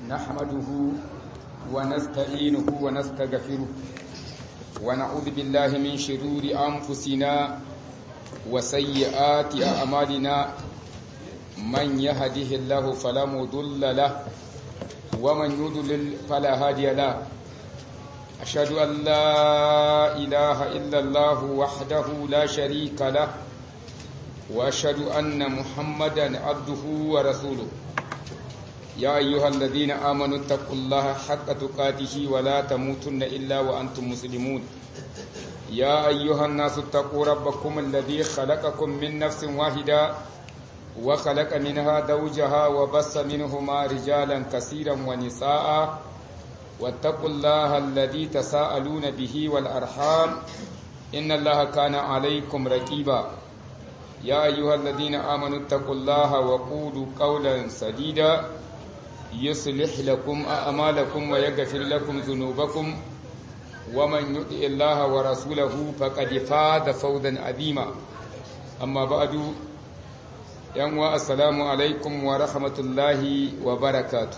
نحمده ونستعينه ونستغفره ونعوذ بالله من شرور أنفسنا وسيئات أعمالنا من يهده الله فلا مضل له ومن يضلل فلا هادي له أشهد أن لا إله إلا الله وحده لا شريك له وأشهد أن محمدا عبده ورسوله يا أيها الذين آمنوا اتقوا الله حق تقاته ولا تموتن إلا وأنتم مسلمون يا أيها الناس اتقوا ربكم الذي خلقكم من نفس واحدة وخلق منها زوجها وبث منهما رجالا كثيرا ونساء واتقوا الله الذي تساءلون به والأرحام إن الله كان عليكم رقيبا يا أيها الذين آمنوا اتقوا الله وقولوا قولا سديدا يصلح لكم أعمالكم ويغفر لكم ذنوبكم ومن يطع الله ورسوله فقد فاز فوزا عظيما أما بعد يوم السلام عليكم ورحمة الله وبركاته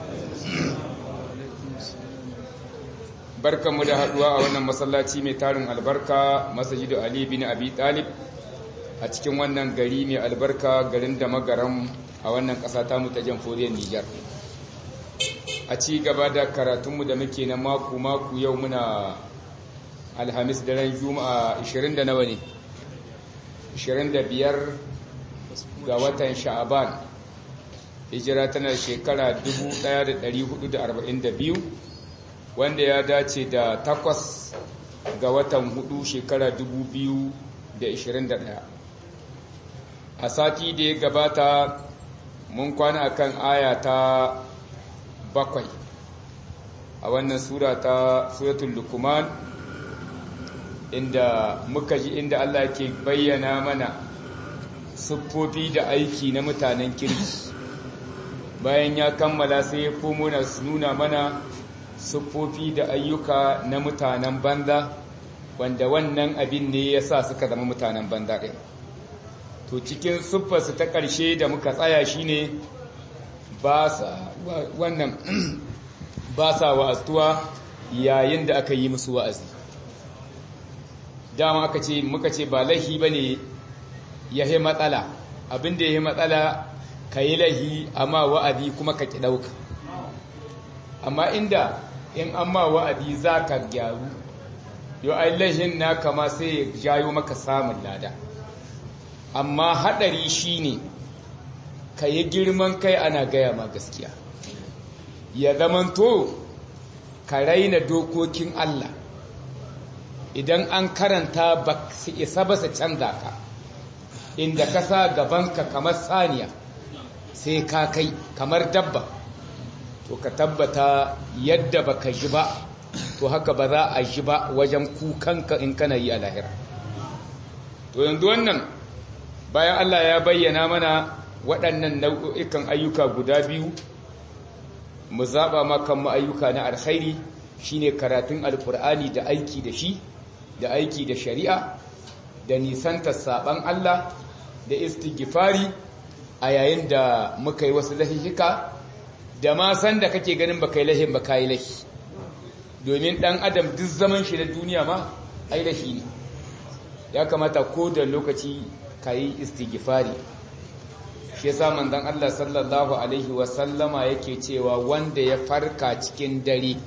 barkanmu da haduwa a wannan masallaci mai tarin albarka masajidu Ali bin Abi Talib a cikin wannan gari mai albarka garin da magaram a wannan ƙasa ta mu ta jamhuriyar Nijar a ci gaba da karatunmu da muke na maku-maku yau muna alhamis daren juma'a 20 da nawa ne 25 ga watan sha'aban hijira tana shekara 1442 wanda ya dace da takwas ga watan hudu shekara 2021 a sati da ya gabata mun kwana akan aya ta bakwai a wannan sura ta suratul lukuman inda muka ji inda Allah ke bayyana mana siffofi da aiki na mutanen kirki bayan ya kammala sai ya komo na nuna mana siffofi da ayyuka na mutanen banza wanda wannan abin ne ya sa suka zama mutanen banza ɗin to cikin siffarsu ta ƙarshe da muka tsaya shine ba sa wannan ba sa wa'astuwa yayin da aka yi musu wa'azi dama aka ce muka ce ba laihi ba ne ya yi matsala abinda ya yi matsala ka yi laihi amma wa'adi kuma ka ki ɗauka amma inda in an ma wa'adi za ka gyaru yau ai laihin na kama sai ya jayo maka samun lada amma haɗari shi ne ka yi girman kai ana gaya ma gaskiya ya zamanto ka raina dokokin Allah idan an karanta ba su isa ba su canza ka inda ka sa gabanka kamar saniya sai ka kai kamar dabba to ka tabbata yadda ba ka ji ba to haka ba za a ji ba wajen kukanka in kana yi a lahira to yanzu wannan bayan Allah ya bayyana mana waɗannan nau'ikan ayyuka guda biyu mu zaɓa makan ayyuka na alkhairi shine karatun alkur'ani da aiki da shi da aiki da shari'a da nisanta saɓan Allah da istighfari a yayin da muka yi wasu lahihika da ma san da kake ganin baka yi lahin ba yi lahi domin ɗan adam duk zaman shi na duniya ma ai lahi ne ya kamata ko da lokaci ka yi istighfari shi yasa manzon Allah sallallahu alaihi wasallama yake cewa wanda ya farka cikin dare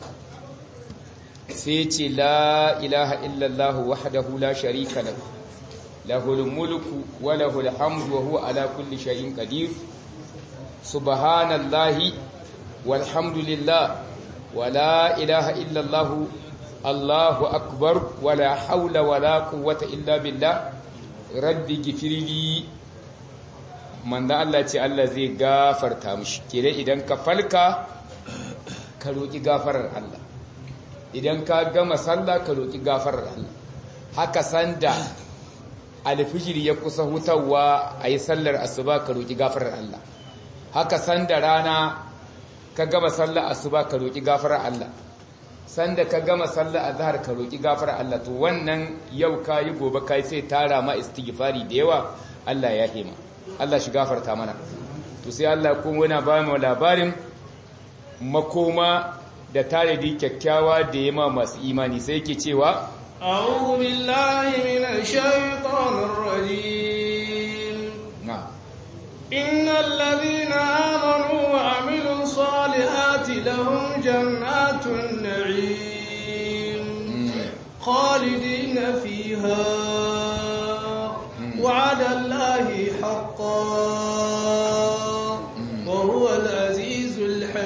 sai ce la ilaha illallah wahdahu la sharika lahu lahul mulku wa lahul hamdu wa huwa ala kulli shay'in qadir subhanallahi walhamdulillah wa la ilaha illallah allahu akbar wa la hawla wa la quwwata illa billah rabbi gifirli manzo Allah ce Allah zai gafarta mishi kire idan ka falka ka roki gafarar Allah idan ka gama sallah ka roki gafarar Allah haka sanda alfijir ya kusa hutawa ayi sallar asuba ka roki gafarar Allah haka sanda rana ka gama sallar asuba ka roki gafarar Allah sanda ka gama sallar azhar ka roki gafarar Allah to wannan yau kayi gobe kai sai tara ma istighfari da yawa Allah ya hima Allah shi gafarta mana to sai Allah kuma yana ba mu labarin makoma da tanadi kyakkyawa da yama masu imani sai yake cewa أعوذ بالله من الشيطان الرجيم na إن الذين آمنوا وعملوا الصالحات لهم جنات النعيم خالدين فيها وعد الله حقا وهو العزيز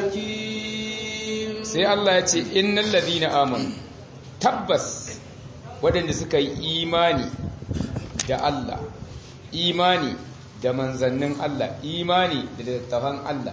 الحكيم sai Allah ya ce innal ladina amanu tabbas waɗanda suka yi imani da Allah imani da manzannin Allah imani da littattafan Allah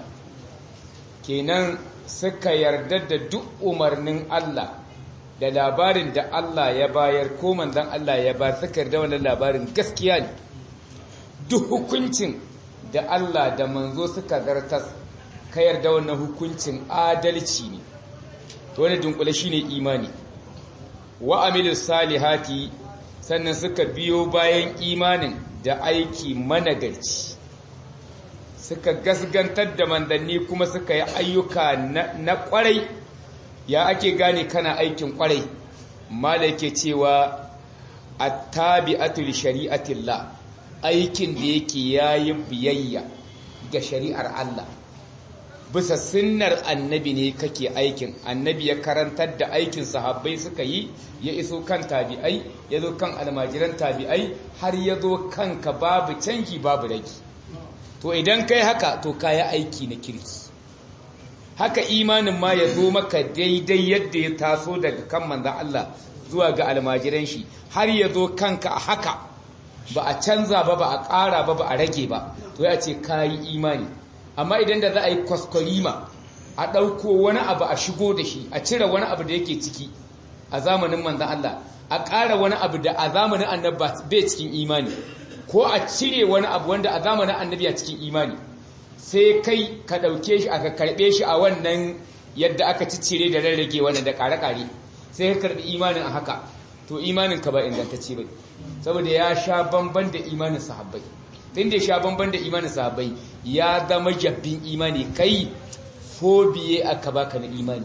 kenan suka yarda da duk umarnin Allah da labarin da Allah ya bayar ko manzan Allah ya ba suka yarda wannan labarin gaskiya ne duk hukuncin da Allah da manzo suka zartas ka yarda wannan hukuncin adalci ne to wani dunkule shine imani wa amilus salihati sannan suka biyo bayan imanin da aiki managarci suka gasgantar da mandanni kuma suka yi ayyuka na kwarai ya ake gane kana aikin kwarai mala yake cewa attabi'atu li shari'atillah aikin da yake yayi biyayya ga shari'ar Allah bisa sunnar annabi ne kake aikin annabi ya karantar da aikin sahabbai suka yi ya iso kan tabi'ai ya zo kan almajiran tabi'ai har ya zo kanka babu canji babu ragi to idan kai haka to kaya aiki na kirki haka imanin ma ya zo maka daidai yadda ya taso daga kan manzan Allah zuwa ga almajiran shi har ya zo kanka a haka ba a canza ba ba a ƙara ba ba a rage ba to ya ce kayi imani amma idan da za a yi kwaskwarima a ɗauko wani abu a shigo da shi a cire wani abu da yake ciki a zamanin manzan Allah a ƙara wani abu da a zamanin annabi bai cikin imani ko a cire wani abu wanda a zamanin annabi a cikin imani sai kai ka ɗauke shi aka karɓe shi a wannan yadda aka ciccire da rarrage wannan da ƙare-ƙare sai ka karɓi imanin a haka to imanin ka ba ingantacce ba saboda ya sha bamban da imanin sahabbai tun da ya sha bamban da imanin sahabbai ya zama jabbin imani kai fobiye aka baka na imani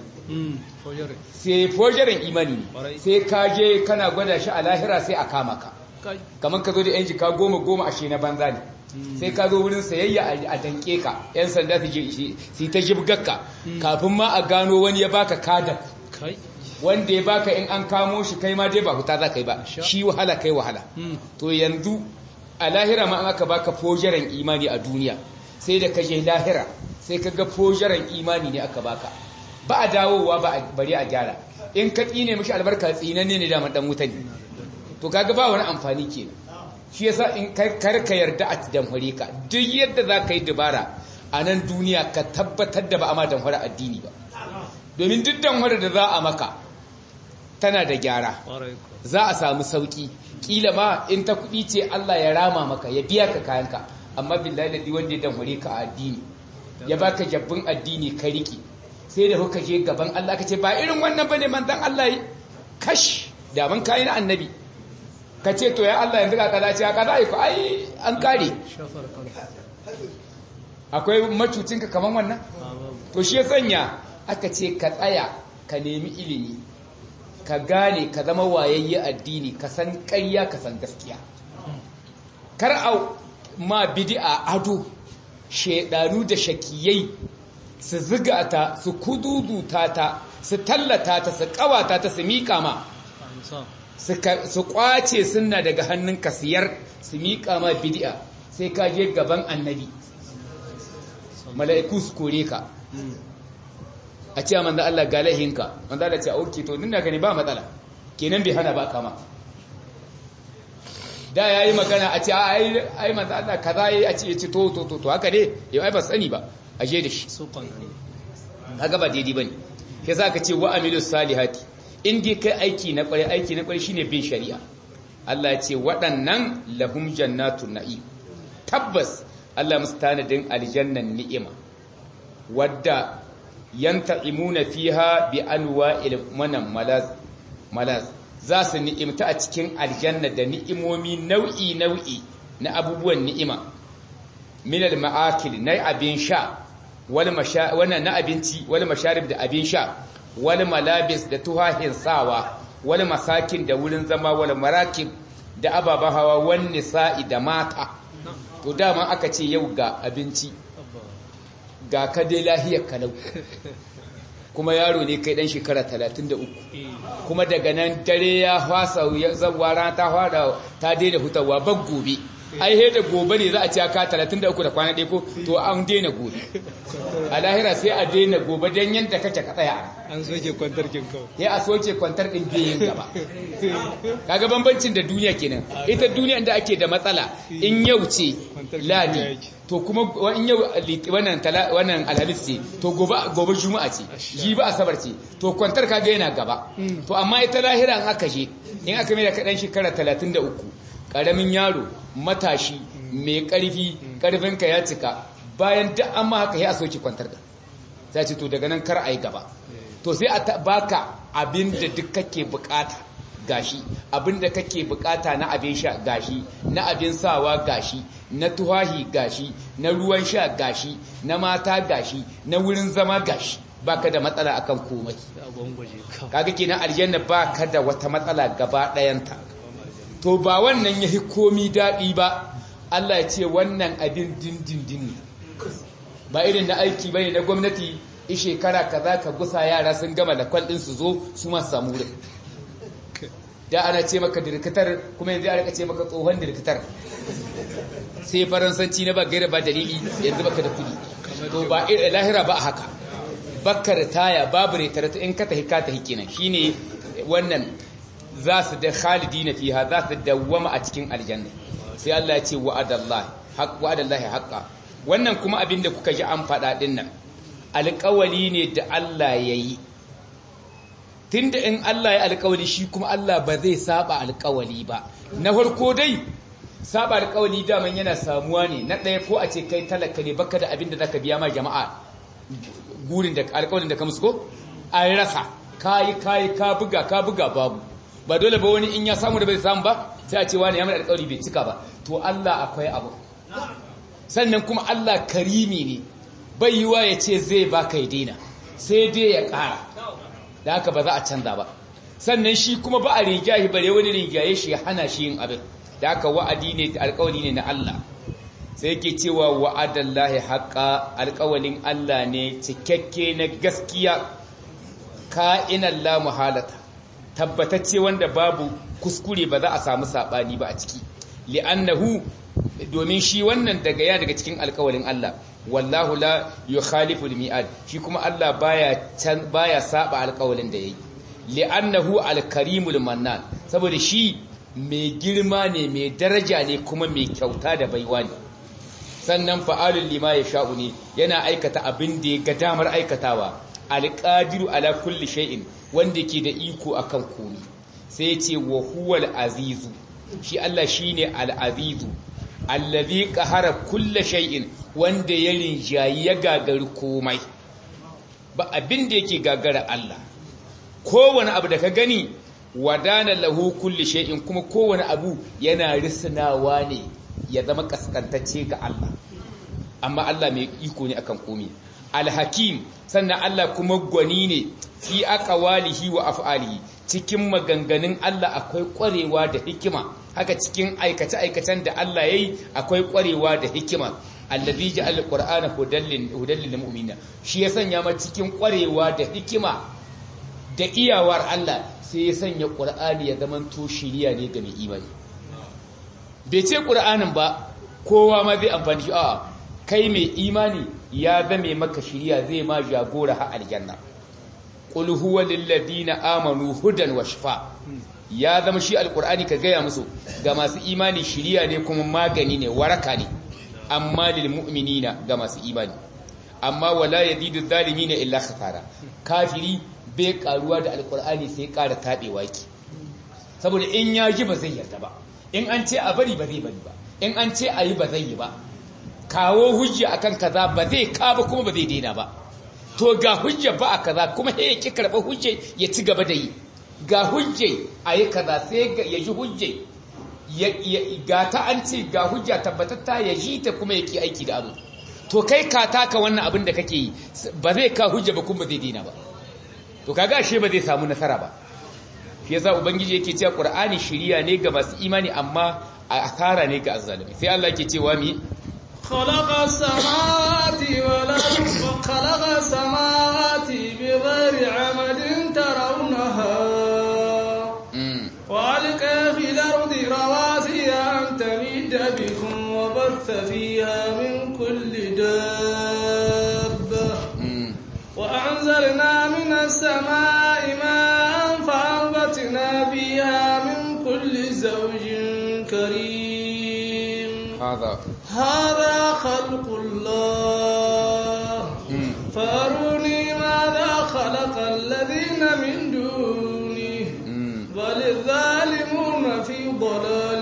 sai fojarin imani ne sai ka je kana gwada shi a lahira sai a kama ka kamar ka zo da yan jika goma goma ashe na banza ne sai ka zo wurin sayayya a danke ka yan sanda su je su ta jibgakka kafin ma a gano wani ya baka kada wanda ya baka in an kamo shi kai ma dai ba huta za ka yi ba shi wahala kai wahala to yanzu a lahira ma an aka baka fojaran imani a duniya sai da kaje lahira sai ka ga fojaran imani ne aka baka ba a dawowa ba a bari a gyara in ka tsine mishi albarka tsinanne ne da dan wuta ne to kaga ba wani amfani ke shi yasa in kar ka yarda a damfare ka duk yadda za ka yi dabara a nan duniya ka tabbatar da ba a ma damfara addini ba domin duk damfara da za a maka tana da gyara za a samu sauki kila ma in ta kuɗi ce Allah ya rama maka ya biya ka kayanka amma billahi ladi wanda ya damfare ka a addini ya baka jabbin addini ka riki sai da kuka je gaban Allah ka ce ba irin wannan bane manzon Allah yi kash da ban kai na annabi ka ce to ya Allah yanzu ka kaza ce ka kaza ko ai an kare akwai macucin ka kaman wannan to shi ya sanya aka ce ka tsaya ka nemi ilimi ka gane ka zama wayayye addini ka san ƙarya ka san gaskiya kar a ma bid'a ado shedanu da shakiyai su ziga ta su kududuta ta su tallata ta su kawata ta su mika ma su kwace sunna daga hannun kasiyar su mika ma bid'a sai ka je gaban annabi mala'iku su kore ka a ce manzo Allah ga laihinka manzo Allah ce auki to dinda gani ba matsala kenan bai hana ba kama da yayi magana a ce ai ai manzo Allah kaza yayi a ce yace to to to to haka ne yau ai ba sani ba aje da shi kaga ba daidai bane sai zaka ce wa amilus salihati in dai kai aiki na kware aiki na kware shine bin shari'a Allah ya ce waɗannan lahum jannatun na'im tabbas Allah mustanadin aljannan ni'ima wadda yanta'imuna fiha bi anwa'il manan malaz malaz za su ni'imta a cikin aljanna da ni'imomi nau'i nau'i na abubuwan ni'ima min al-ma'akil na abin sha wal wannan na abinci wal masharib da abin sha wal malabis da tuhahin sawa wal masakin da wurin zama wal marakib da ababen hawa wal nisa'i da mata to dama aka ce yau ga abinci ga ka dai lahiyar kalau kuma yaro ne kai dan shekara 33 kuma daga nan dare ya fasa zawa rana ta fara ta daina hutawa bag gobe ai he da gobe ne za a ce ka 33 da kwana ɗaya ko to an daina gobe a lahira sai a daina gobe don yadda kake ka tsaya an soke kwantar kin kawai ya a soke kwantar ɗin biyin gaba kaga bambancin da duniya kenan ita duniya da ake da matsala in yau ce ladi to kuma in yau wannan wannan alhamis ce to gobe gobe juma'a ce ji ba asabar ce to kwantar kaga yana gaba to amma ita lahira in aka je in aka mai da kaɗan shekara 33 ƙaramin yaro matashi mai ƙarfi ƙarfinka ya cika bayan duk an ma haka ya soke kwantar da sai ce to daga nan kar a yi gaba to sai a baka abin da duk kake bukata gashi abin da kake bukata na abin sha gashi na abin sawa gashi na tuhahi gashi na ruwan sha gashi na mata gashi na wurin zama gashi baka da matsala akan komai kaga kenan aljanna baka da wata matsala gaba ɗayanta to ba wannan yahi komi daɗi ba Allah ya ce wannan abin dindindin ne ba irin na aiki bane na gwamnati i shekara kaza ka gusa yara sun gama da kwal din su zo su ma samu wurin da ana ce maka dirkatar kuma yanzu a rika ce maka tsohon dirkatar sai faransanci na ba gaira ba dalili yanzu baka da kudi to ba lahira ba haka bakar taya babu retarata in ka tahi ka tahi kenan shine wannan za su da khalidina fiha za su dawwama a cikin aljanna sai Allah ya ce wa'adallahi haqq wa'adallahi haqqa wannan kuma abin da kuka ji an faɗa ɗin nan alƙawali ne da Allah ya yi tunda in Allah ya alƙawali shi kuma Allah ba zai saba alƙawali ba na farko dai saba alƙawali daman yana samuwa ne na ɗaya ko a ce kai talaka ne baka da abin da zaka biya ma jama'a gurin da alƙawalin da ka musu ko an rasa kayi kayi ka buga ka buga babu ba dole ba wani in ya samu da bai samu ba sai a ce wani ya mai alƙawari bai cika ba to Allah akwai abu sannan kuma Allah karimi ne bai yiwa ya ce zai baka ya daina sai dai ya ƙara da haka ba za a canza ba sannan shi kuma ba a rigaye bare wani rigaye shi ya hana shi yin abin da haka wa'adi ne da alƙawari ne na Allah sai yake cewa wa'adallahi haƙa alƙawalin Allah ne cikakke na gaskiya ka'inan la muhalata tabbatacce wanda babu kuskure ba za a samu saɓani ba a ciki li'annahu domin shi wannan daga ya daga cikin alkawalin Allah wallahu la yukhalifu al-mi'ad shi kuma Allah baya can baya saba alkawalin da yayi li'annahu al-karimul mannan saboda shi mai girma ne mai daraja ne kuma mai kyauta da baiwa ne sannan fa'alul lima yasha'u ne yana aikata abin da ya ga damar aikatawa alqadiru ala kulli shay'in wanda ke da iko akan komai sai ya ce wa huwal azizu shi Allah shine al-azizu allazi qahara kulla shay'in wanda ya rinjayi ya gagari komai ba abin da yake gagara Allah kowane abu da ka gani wadana lahu kulli shay'in kuma kowane abu yana risnawa ne ya zama kaskantacce ga Allah amma Allah mai iko ne akan komai alhakim sannan Allah kuma gwani ne fi aqwalihi wa af'alihi cikin maganganun Allah akwai ƙwarewa da hikima haka cikin aikace-aikacen da Allah yayi akwai ƙwarewa da hikima allazi ja'al qur'ana hudallin hudallil mu'minina shi ya sanya ma cikin ƙwarewa da hikima da iyawar Allah sai ya sanya qur'ani ya zaman to shiriya ne ga mai imani bai ce qur'anin ba kowa ma zai amfani shi a'a kai mai imani ya zame maka shiriya zai ma jagora ha aljanna qul huwa lil ladina amanu hudan wa shifa ya zama shi alqur'ani ka gaya musu ga masu imani shiriya ne kuma magani ne waraka ne amma lil mu'minina ga masu imani amma wala yazidu zalimina illa khasara kafiri bai karuwa da alqur'ani sai ƙara tabewa ki saboda in ya ji ba zai yarda ba in an ce a bari ba zai bari ba in an ce a yi ba zai yi ba kawo hujja akan kaza ba zai ka ba kuma ba zai daina ba to ga hujja ba a kaza kuma sai ya ki karɓar hujja ya ci gaba da yi ga hujja a yi kaza sai ya ji hujja ga ta an ce ga hujja tabbatatta ya ji ta kuma ya ki aiki da abu to kai ka taka wannan abin da kake yi ba zai ka hujja ba kuma zai dina ba to kaga ashe ba zai samu nasara ba shi yasa ubangiji yake cewa qur'ani shiriya ne ga masu imani amma asara ne ga azzalimi sai Allah yake cewa mi خلق السماوات والأرض خلق السماوات بغير عمد ترونها وألقى في الأرض رواسي أن تميد بكم وبث فيها من كل دابة وأنزلنا من السماء ماء فأنبتنا فيها من كل زوج كريم هذا هذا خلق الله فأروني ماذا خلق الذين من دونه بل الظالمون في ضلال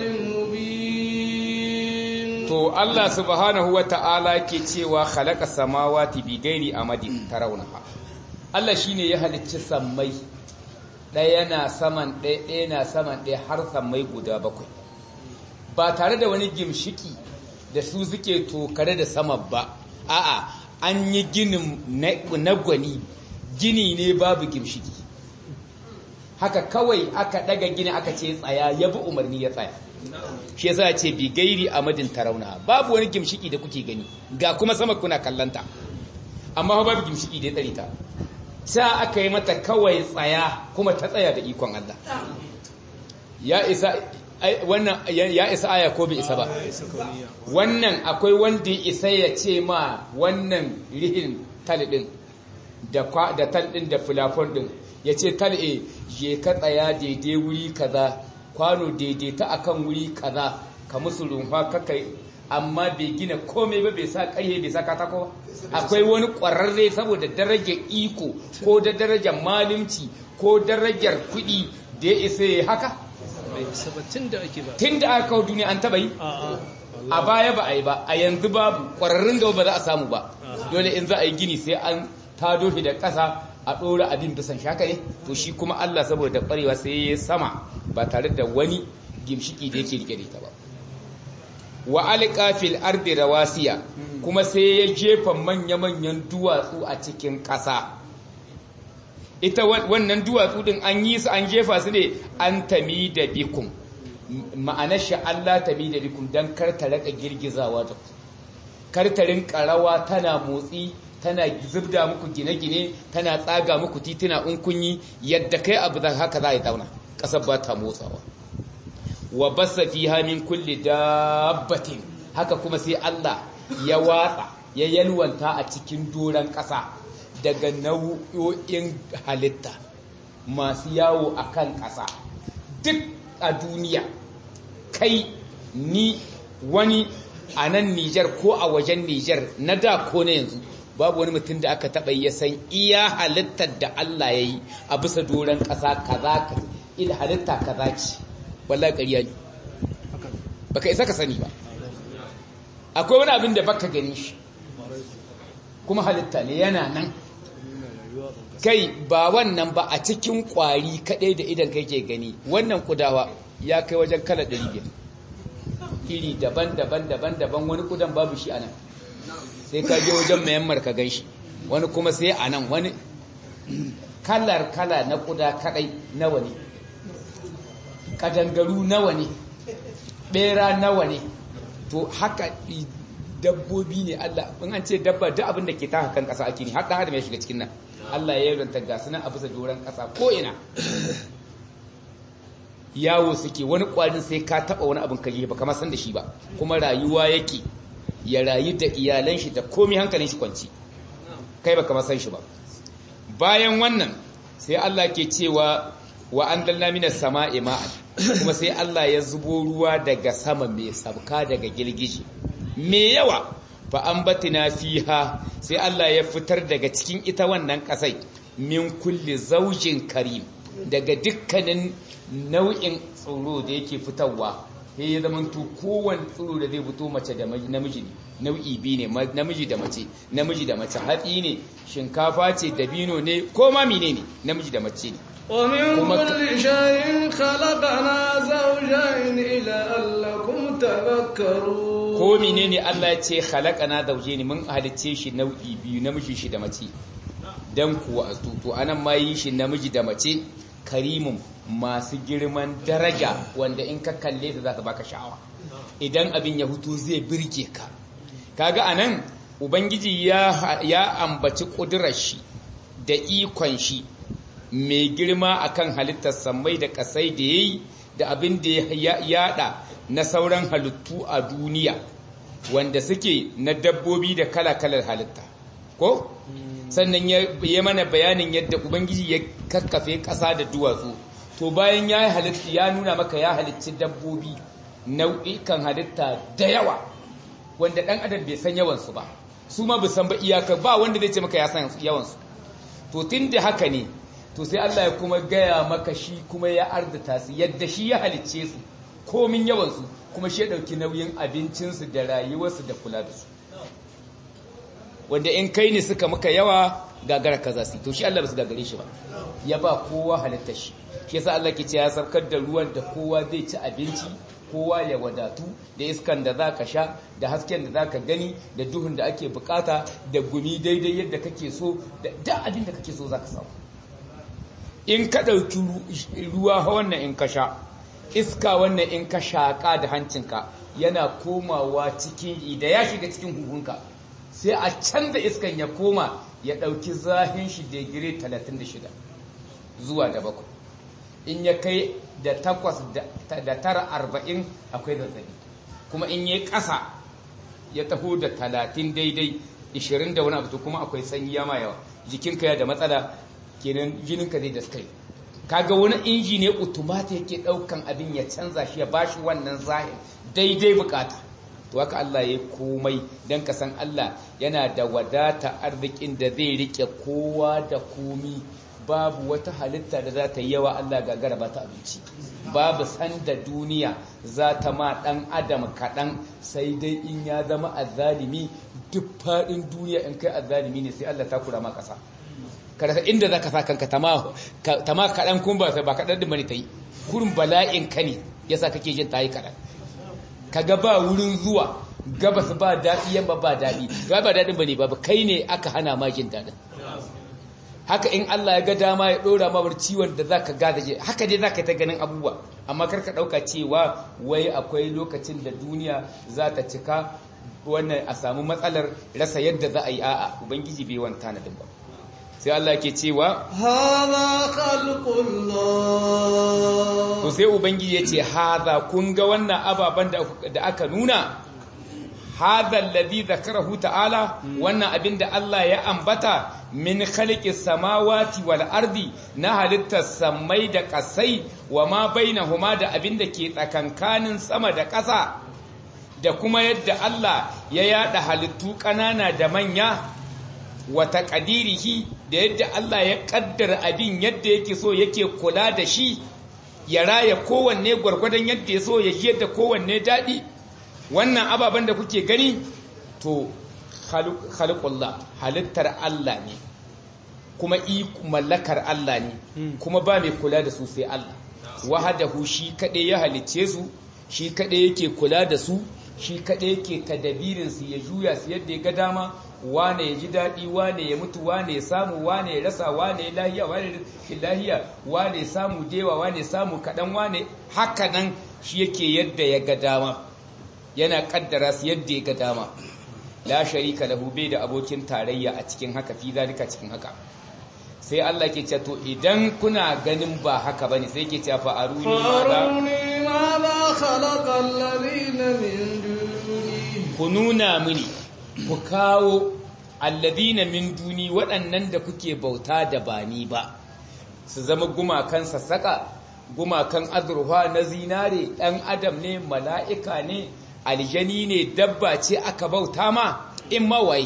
مبين to Allah subhanahu wata'ala ke cewa khalaqa samawati bi ghairi amadin tarawnaha Allah shine ya halicci sammai ɗaya na saman ɗaya ɗaya na saman ɗaya har sammai guda bakwai ba tare da wani gimshiki da su suke tokare da sama ba a'a an yi ginin na gwani gini ne babu gimshiki haka kawai aka daga gini aka ce tsaya ya bi umarni ya tsaya shi yasa ce bi gairi amadin tarauna babu wani gimshiki da kuke gani ga kuma sama kuna kallanta amma babu gimshiki da ya tsare ta sa aka yi mata kawai tsaya kuma ta tsaya da ikon Allah ya isa wannan ya isa aya ko bai isa ba wannan akwai wanda ya isa ya ce ma wannan rihin talibin da da talibin da fulafon din ya ce tal'e je ka tsaya daidai wuri kaza kwano daidaita akan wuri kaza ka musu rumfa kakai amma bai gina komai ba bai sa ƙarye bai sa katako akwai wani ƙwararre saboda darajar iko ko da darajar malimci ko darajar kuɗi da ya isa ya haka tun da aka kawo duniya an taɓa yi a baya ba a yi ba a yanzu babu ƙwararrun gaba ba za a samu ba dole in za a yi gini sai an tado shi da ƙasa a ɗora abin bisan shaka ne to shi kuma Allah saboda ƙwarewa sai ya sama ba tare da wani gimshiki da yake rike da ita ba wa alqa fil ardi rawasiya kuma sai ya jefa manya-manyan duwatsu a cikin ƙasa ita wannan duwatsu din an yi su an jefa su ne an tami da bikum ma'anar shi Allah tami da bikum dan kar ta raka girgizawa da kar ta rinka rawa tana motsi tana zubda muku gine-gine tana tsaga muku tituna in kunyi yadda kai abu da haka za a yi dauna ƙasar ba ta motsawa wa basa fiha min kulli dabbatin haka kuma sai Allah ya watsa ya yalwanta a cikin doran ƙasa daga nau'o'in halitta masu yawo a kan ƙasa duk a duniya kai ni wani a nan Nijar ko a wajen Nijar na da ko na yanzu babu wani mutum da aka taɓa ya san iya halittar da Allah ya yi a bisa doron ƙasa kaza ka ila halitta kaza ce wallahi ƙarya ne baka isa ka sani ba akwai wani abin da baka gani shi kuma halitta ne yana nan kai ba wannan ba a cikin ƙwari kaɗai da idan kai ke gani wannan kudawa ya kai wajen kala ɗari biyar iri daban-daban daban-daban wani kudan babu shi a nan sai ka je wajen mayammar ka gan shi wani kuma sai a nan wani kalar kala na kuda kadai nawa ne kadangaru nawa ne bera nawa ne to haka dabbobi ne Allah in an ce dabba duk abin da ke taka kan kasa ake ne har dan adam ya shiga cikin nan Allah ya yarda ga sunan a bisa doran kasa ko ina yawo suke wani kwarin sai ka taba wani abin kaje ba kamar san da shi ba kuma rayuwa yake ya rayu da iyalan shi da komai hankalin shi kwanci kai baka masan shi ba bayan wannan sai Allah ke cewa wa andalna minas sama'i ma'an kuma sai Allah ya zubo ruwa daga sama mai sabka daga girgije me yawa fa ambatina fiha sai Allah ya fitar daga cikin ita wannan kasai min kulli zaujin karim daga dukkanin nau'in tsoro da yake fitarwa sai ya zama to kowane tsiro da zai fito mace da namiji ne nau'i biyu ne namiji da mace namiji da mace hatsi ne shinkafa ce dabino ne ko ma mine ne namiji da mace ne ومن kuma ka- كل شيء خلقنا زوجين لعلكم تذكرون ko menene Allah ya ce khalaqana zawjaini mun halicce shi nau'i biyu namiji shi da mace dan kuwa to anan ma yi shi namiji da mace karimun masu girman daraja wanda in ka kalle ta za ta baka sha'awa idan abin ya hutu zai birge ka kaga anan ubangiji ya ya ambaci kudurar shi da ikon shi mai girma akan halittar sammai da kasai da yayi da abin da ya yada na sauran halittu a duniya wanda suke na dabbobi da kala-kalar halitta ko sannan ya ya mana bayanin yadda ubangiji ya kakkafe ƙasa da duwatsu to bayan ya halitta ya nuna maka ya halicci dabbobi nau'ikan halitta da yawa wanda ɗan adam bai san yawansu ba su ma san ba iyaka ba wanda zai ce maka ya san yawansu to tun da haka ne to sai Allah ya kuma gaya maka shi kuma ya ardata su yadda shi ya halicce su komin yawansu kuma shi ya ɗauki nauyin abincinsu da rayuwarsu da kula da su wanda in kai ne suka maka yawa gagara kaza su to shi Allah ba su gagare shi ba ya ba kowa halitta shi shi yasa Allah ke ce ya saukar da ruwan da kowa zai ci abinci kowa ya wadatu da iskan da za ka sha da hasken da za ka gani da duhun da ake bukata da gumi daidai yadda kake so da da abin da kake so za ka samu in ka ɗauki ruwa wannan in ka sha iska wannan in ka shaƙa da hancinka yana komawa cikin da ya shiga cikin huhunka sai a canza iskan ya koma ya ɗauki zahin shi digiri 36 zuwa da bakwai in ya kai da takwas da tara arba'in akwai zazzabi kuma in ya ƙasa ya taho da talatin daidai 20 da wani abu kuma akwai sanyi ya ma yawa jikinka ya da matsala kenan jininka zai daskai kaga wani inji ne automata yake daukan abin ya canza shi ya bashi wannan zahir daidai bukata to haka Allah ya komai dan ka san Allah yana da wadata arzikin da zai rike kowa da komi babu wata halitta da za ta yi yawa Allah gagara ba ta abinci babu sanda duniya za ta ma dan adam kaɗan sai dai in ya zama azzalimi duk faɗin duniya in kai azzalimi ne sai Allah ta kura ma ƙasa kada inda za ka sa kanka tama kaɗan kun ba ba kaɗan da mani ta yi kurin bala'in ka ne ya sa kake jin ta yi kaɗan kaga ba wurin zuwa gabas ba daɗi yamma ba daɗi ga ba daɗin ba ne ba kai ne aka hana ma jin daɗin haka in Allah ya ga dama ya ɗora ma bar ciwon da za ka gada je haka dai za ka ta ganin abubuwa amma karka ɗauka cewa wai akwai lokacin da duniya za ta cika wannan a samu matsalar rasa yadda za a yi a'a ubangiji bai wanta na ba sai Allah ke cewa هذا خلق الله to sai ubangiji ya ce haza kun ga wannan ababen da aka nuna haza alladhi zakarahu ta'ala wannan abin da Allah ya ambata min khalqis samawati wal ardi na halittar samai da kasai wa ma bainahuma da abin da ke tsakankanin sama da ƙasa da kuma yadda Allah ya yada halittu ƙanana da manya wata ƙadirihi da yadda Allah ya ƙaddara abin yadda yake so yake kula da shi ya raya kowanne gwargwadon yadda ya so ya ji yadda kowanne daɗi wannan ababen da kuke gani to halittar halittar Allah ne kuma mallakar Allah ne kuma ba mai kula da su sai Allah wahadahu shi kaɗai ya halicce su shi kaɗai yake kula da su shi kaɗai yake tadabirinsu ya juya su yadda ya ga dama wane ya ji daɗi wane ya mutu wane ya samu wane ya rasa wane ya lahiya wane ya lahiya wane ya samu dewa wane ya samu kaɗan wane haka nan shi yake yadda ya ga dama yana ƙaddara su yadda ya ga dama la sharika lahu bai da abokin tarayya a cikin haka fi zalika cikin haka sai Allah ke ce to idan kuna ganin ba haka bane sai ke ce fa aruni ma ma khalaqa alladhina min duni ku nuna mini ku kawo alladina min duni waɗannan da kuke bauta da ba ni ba su zama gumakan sassaƙa gumakan azurfa na zinare ɗan adam ne mala'ika ne aljani ne dabba ce aka bauta ma in mawai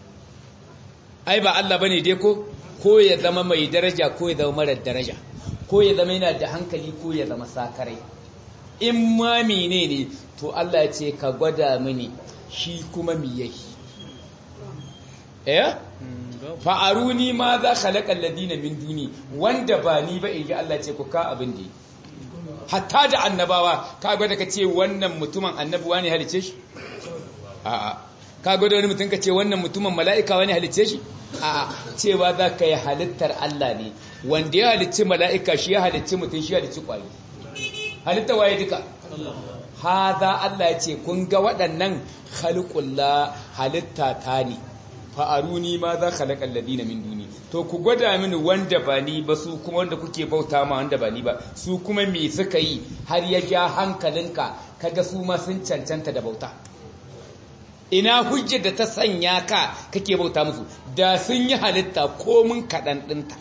ai ba Allah bane dai ko ko ya zama mai daraja ko ya zama marar daraja ko ya zama yana da hankali ko ya zama sakarai in ma menene to Allah ya ce ka gwada mini shi kuma mi yake eh fa'aruni ma za khalaqal ladina min duni wanda ba ni ba inji Allah ce ku ka abin da hatta da annabawa ka ga da kace wannan mutumin annabuwa ne halice shi a'a ka ga da wani mutum kace wannan mutumin mala'ika wani halice shi a'a cewa za ka yi halittar Allah ne wanda ya halicci mala'ika shi ya halicci mutum shi ya halicci kwari halitta waye duka haza Allah ya ce kun ga waɗannan khalqullah halitta ta ne fa'aruni ma za khalaqal ladina min duni to ku gwada mini wanda ba ni ba su kuma wanda kuke bauta ma wanda ba ni ba su kuma me suka yi har ya ja hankalinka kaga su ma sun cancanta da bauta ina hujjar da ta sanya ka kake bauta musu da sun yi halitta komin kaɗan ɗinta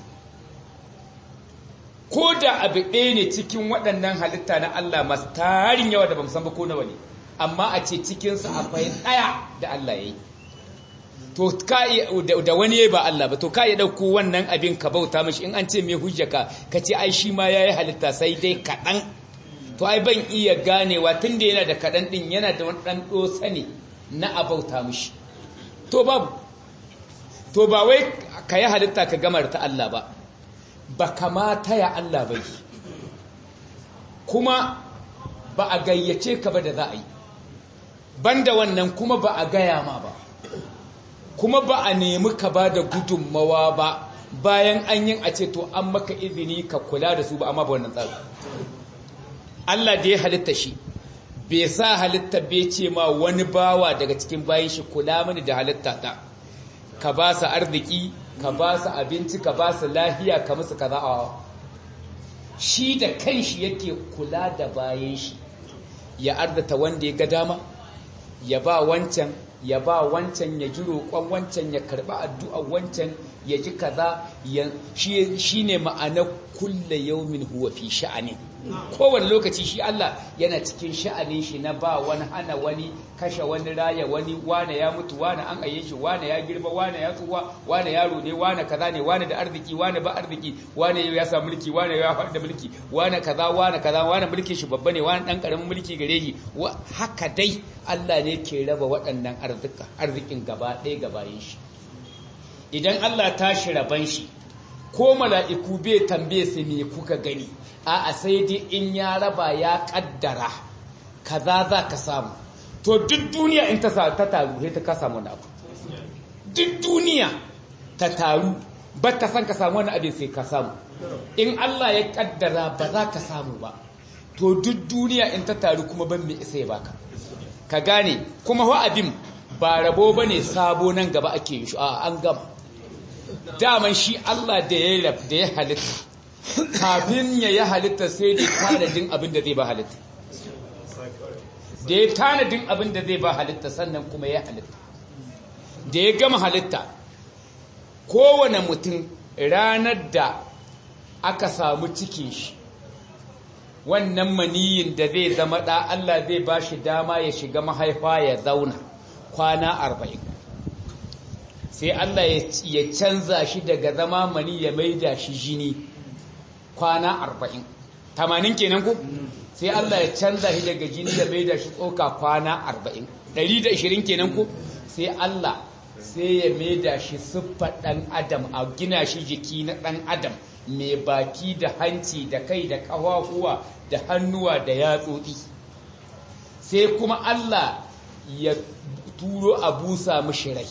ko da abu ɗaya ne cikin waɗannan halitta na Allah masu tarin yawa da ba san ba ko nawa ne amma a ce cikinsu akwai ɗaya da Allah ya yi to ka da wani ba Allah ba to ka iya ɗauko wannan abin ka bauta mashi in an ce mai hujja ka ka ce ai shi ma ya yi halitta sai dai kaɗan to ai ban iya ganewa tun da yana da kaɗan ɗin yana da wani ɗan ɗosa ne na a bauta mashi to babu to ba wai ka yi halitta ka gamar ta Allah ba ba kamata ya Allah bai kuma ba a gayyace ka ba da za a yi banda wannan kuma ba a gaya ma ba kuma ba a nemi ka ba da gudunmawa ba bayan an yin a ce to an maka izini ka kula da su ba amma ba wannan tsari Allah da ya halitta shi bai sa halitta bai ce ma wani bawa daga cikin bayan shi kula mini da halitta ta ka ba su arziki ka ba su abinci ka ba su lahiya ka musu kaza a shi da kanshi yake kula da bayan shi ya arzata wanda ya ga dama ya ba wancan ya ba wancan ya ji roƙon wancan ya karɓi addu'a wancan ya ji kaza shi ne ma'ana kulle yaumin huwa fi sha'ani kowane lokaci shi Allah yana cikin sha'anin shi na ba wani hana wani kashe wani raya wani wane ya mutu wane an aye shi wane ya girma wane ya tsuwa wane yaro ne wane kaza ne wane da arziki wane ba arziki wane ya samu mulki wane ya faɗi da mulki wane kaza wane kaza wane mulkin shi babba ne wane dan karamin mulki gare shi haka dai Allah ne ke raba waɗannan arzika arzikin gaba ɗaya gabayin shi idan Allah ta shi raban shi ko mala'iku bai tambaye su me kuka gani a'a sai dai in ya raba ya kaddara kaza za ka samu to duk duniya in ta ta taru sai ta ka samu wani abu duk duniya ta taru ba ta san ka samu wani abin sai ka samu in Allah ya kaddara ba za ka samu ba to duk duniya in ta taru kuma ban mai isa ya baka ka gane kuma wa abin ba rabo bane sabo nan gaba ake yi shi a an gama daman shi Allah da ya da ya halitta kafin ya yi halitta sai da tanadin abin da zai ba halitta da ya tanadin abin da zai ba halitta sannan kuma ya halitta da ya gama halitta kowane mutum ranar da aka samu cikin shi wannan maniyin da zai zama ɗa Allah zai ba shi dama ya shiga mahaifa ya zauna kwana arba'in sai Allah ya canza shi daga zama mani ya maida shi jini kwana arba'in tamanin kenan ku sai Allah ya canza shi daga jini ya maida shi tsoka kwana arba'in ɗari da ishirin kenan ku sai Allah sai ya maida shi siffar ɗan adam a gina shi jiki na ɗan adam mai baki da hanci da kai da ƙafafuwa da hannuwa da yatsotsi sai kuma Allah ya turo a busa mishi rai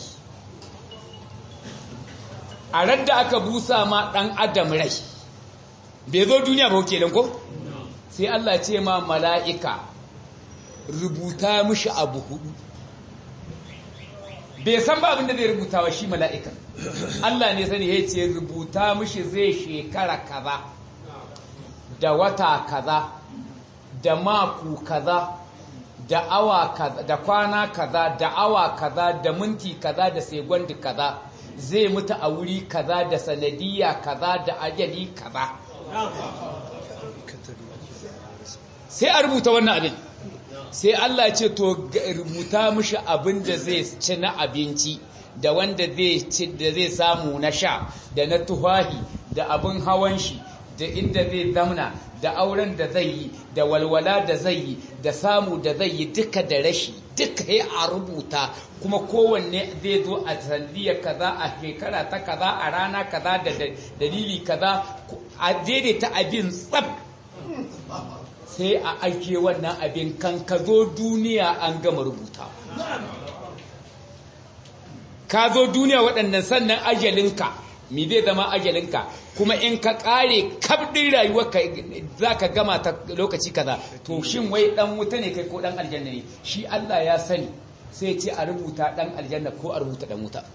a radda aka busa ma ɗan adam rai bai zo duniya ba ke ko sai Allah ce ma mala'ika rubuta mishi abu hudu bai san ba abinda zai rubuta wa shi mala'ika Allah ne sani ya ce rubuta mishi zai shekara kaza da wata kaza da maku kaza da awa kaza da kwana kaza da awa kaza da minti kaza da segundi kaza zai mutu a wuri kaza da sanadiyya kaza da ajali kaza sai a rubuta wannan abin sai Allah ce to rubuta mishi abin da zai ci na abinci da wanda zai ci da zai samu na sha da na tuhahi da abin hawan shi da inda zai zamna da auren da zai yi da walwala da zai yi da samu da zai yi duka da rashi duka ya a rubuta kuma kowanne zai zo a sandiya kaza a shekara ta kaza a rana kaza da dalili kaza a daidaita abin tsab sai a ajiye wannan abin kan ka zo duniya an gama rubuta ka zo duniya waɗannan sannan ajalinka mi zai zama ajalinka kuma in ka ƙare kabɗin rayuwarka za ka gama ta lokaci kaza to shin wai ɗan wuta ne kai ko ɗan aljanna ne shi Allah ya sani sai ce a rubuta ɗan aljanna ko a rubuta ɗan wuta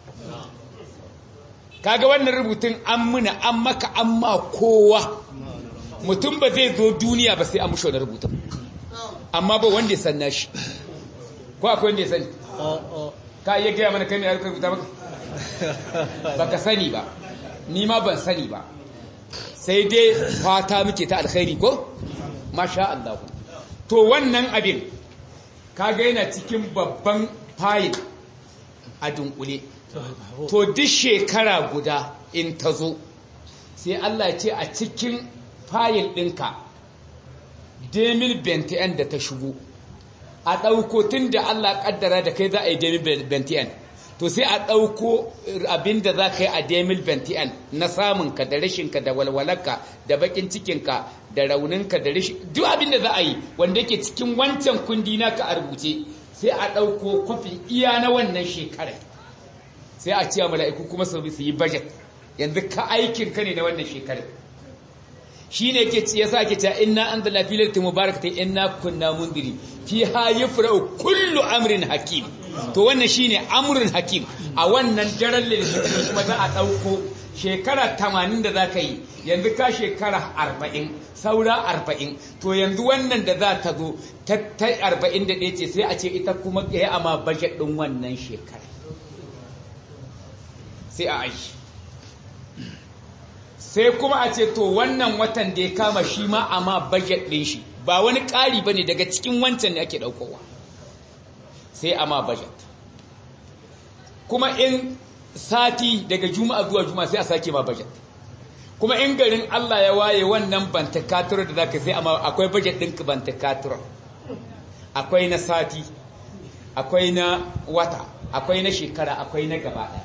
kaga wannan rubutun an muna an maka an ma kowa mutum ba zai zo duniya ba sai an mushi wani rubutun amma ba wanda ya san nashi ko akwai wanda ya sani ka iya gaya mana kai ne aka rubuta maka baka sani ba ni ma ban sani ba sai dai fata muke ta alkhairi ko masha Allah to wannan abin kaga yana cikin babban fayil a dunkule to duk shekara guda in ta zo sai Allah ce a cikin fayil ɗinka demil bentiyan da ta shigo a ɗauko tun da Allah ƙaddara da kai za a yi demil bentiyan to sai a ɗauko abin da za ka yi a demil bentiyan na samunka da rashinka da walwalarka da bakin cikinka da rauninka da rashin duk abin da za a yi wanda yake cikin wancan kundi naka a rubuce sai a ɗauko kwafin iya na wannan shekarar sai a ce mala'iku kuma su yi budget yanzu ka aikin ka ne na wannan shekarar shi ne ke ya sa ke cewa inna an da lafiyar ta mubarakata inna kunna mundiri fi ha yi fura'u kullu amrin hakim to wannan shi ne amurin hakim a wannan daren lalata kuma za a ɗauko shekara tamanin da za ka yi yanzu ka shekara arba'in saura arba'in to yanzu wannan da za ta zo ta arba'in da ɗaya ce sai a ce ita kuma ya ama bajet ɗin wannan shekara sai a aiki sai kuma a ce to wannan watan da ya kama shi ma a ma budget ɗin shi ba wani ƙari ba ne daga cikin wancan ne ake ɗaukowa sai a ma budget kuma in sati daga juma'a zuwa juma'a sai a sake ma budget kuma in garin Allah ya waye wannan bantakatura da zaka sai amma akwai budget ɗin bantakatura akwai na sati akwai na wata akwai na shekara akwai na gaba ɗaya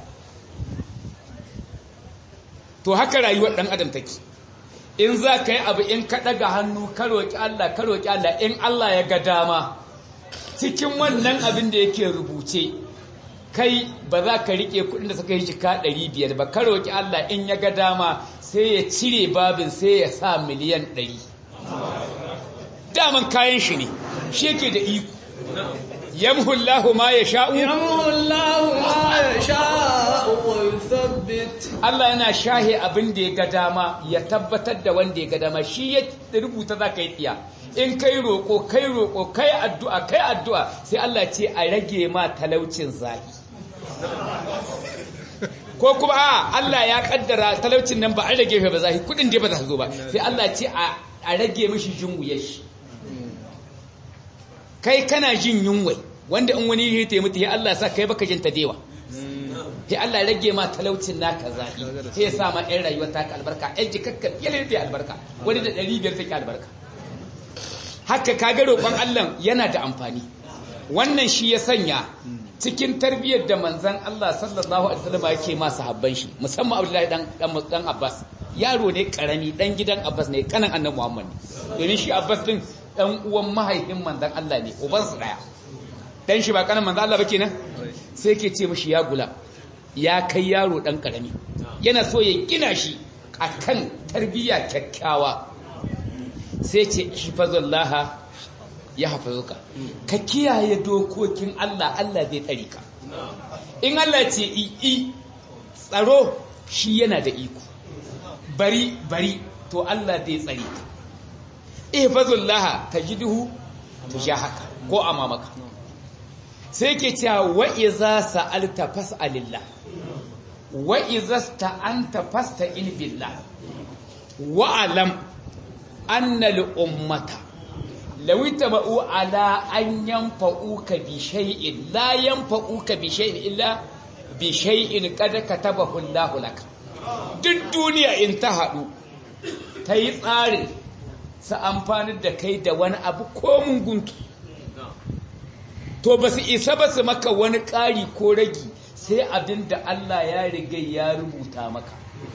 to haka rayuwar ɗan adam take in za ka yi abu in ka ɗaga hannu ka roƙi Allah ka roƙi Allah in Allah ya ga dama cikin wannan abin da yake rubuce kai ba za ka riƙe kuɗin da suka yi jika ɗari biyar ba ka roƙi Allah in ya ga dama sai ya cire babin sai ya sa miliyan ɗari daman kayan shi ne shi yake da iko yamhullahu ma ya sha'u yamhullahu ma ya sha'u wa yuthabbit Allah yana shahe abin da ya ga dama ya tabbatar da wanda ya ga dama shi ya rubuta za ka yi tsiya in kai roƙo kai roƙo kai addu'a kai addu'a sai Allah ce a rage ma talaucin zahi ko kuma a Allah ya kaddara talaucin nan ba an rage ba zahi kudin da ba za su zo ba sai Allah ce a rage mishi jinwuyar shi kai kana jin yunwai wanda in wani ya mutu ya Allah sa kai baka jin ta dewa sai Allah rage ma talaucin naka zahi sai ya sa ma ɗan rayuwar ta albarka ɗan jikakka yalin ta albarka wani da ɗari biyar take albarka haka kaga roƙon Allah yana da amfani wannan shi ya sanya cikin tarbiyyar da manzon Allah sallallahu alaihi wasallam yake ma sahabban shi musamman Abdullahi dan dan Abbas yaro ne karami dan gidan Abbas ne kanan annabi Muhammad domin shi Abbas din dan uwan mahaifin manzon Allah ne uban su daya dan shi ba kanan manzon Allah ba kenan sai ke ce mishi ya gula ya kai yaro dan karami yana so ya gina shi akan tarbiyya kyakkyawa sai ce hifazullaha ya hafazuka ka kiyaye dokokin Allah Allah zai tsare ka in Allah ce i tsaro shi yana da iko bari bari to Allah zai tsare ka ihfazullaha tajiduhu tujahaka ko amamaka sai ke cewa wa iza sa'alta fas'alillah wa iza sta'anta fasta'in billah wa alam anna al-ummata law ittaba'u ala an yanfa'uka bi shay'in la yanfa'uka bi shay'in illa bi shay'in qad katabahu Allah lak duk duniya in ta hadu ta yi tsarin su amfani da kai da wani abu ko guntu to ba su isa ba su maka wani ƙari ko ragi sai abin da Allah ya riga ya rubuta maka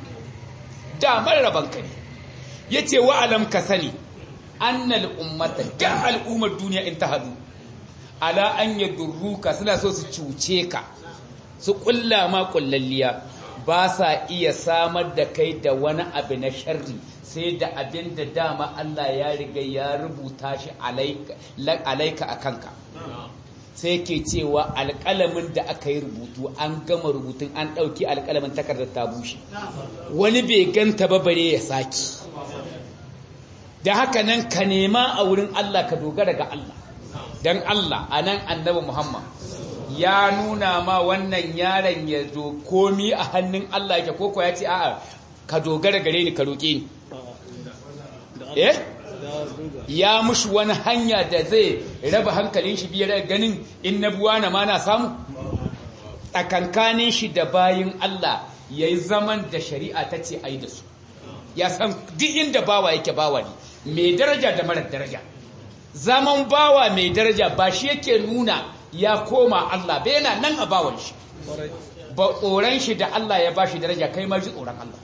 damar rabanka ne ya ce wa'alam ka sani annal ummata da al'ummar duniya in ta hadu ala an yadurruka suna so su cuce ka su kulla ma kullalliya ba sa iya samar da kai da wani abu na sharri sai da abin da dama Allah ya riga ya rubuta shi alaika a kanka sai ke cewa alƙalamin da aka yi rubutu an gama rubutun an ɗauki alƙalamin takardar ta bushe wani bai ganta ba bare ya saki da haka nan ka nema a wurin Allah ka dogara ga Allah don Allah a nan annabi Muhammad ya nuna ma wannan yaron ya zo komi a hannun Allah yake koko ya ce a'a ka dogara gare ni ka roƙe ni eh ya mushi wani hanya da zai raba hankalin shi biyar ganin in na buwa na ma na samu tsakankanin shi da bayin Allah ya yi zaman da shari'a ta ce ai da su ya san duk inda bawa yake bawa ne mai daraja da marar daraja zaman bawa mai daraja ba shi yake nuna ya koma Allah bai yana nan a bawan shi ba tsoron shi da Allah ya bashi daraja kai ma ji tsoron Allah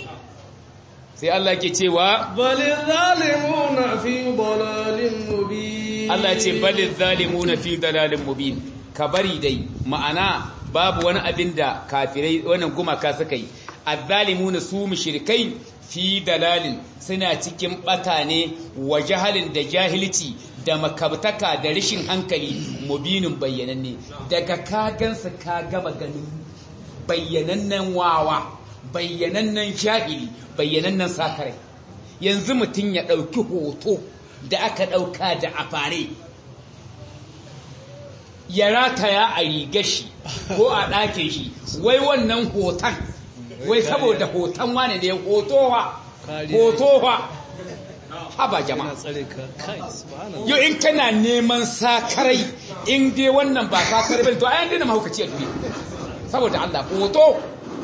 sai Allah ke cewa balil zalimuna fi dalalin mubin Allah ya ce balil zalimuna fi dalalin mubin ka bari dai ma'ana babu wani abin da kafirai wannan gumaka suka yi azzalimuna su mushrikai fi dalalin suna cikin bata ne wa jahalin da jahilci da makabtaka da rashin hankali mubinin bayyananne daga kagansa ka gama ganin bayyanannen wawa bayyanannen jahili bayyanannen sakarai yanzu mutum ya ɗauki hoto da aka ɗauka da afare ya rataya a rigar shi ko a ɗakin shi wai wannan hoton wai saboda hoton wane ne hotowa hotowa haba jama'a yau in kana neman sakarai in dai wannan ba sakarai bane to ayan dina mahaukaci a duniya saboda Allah hoto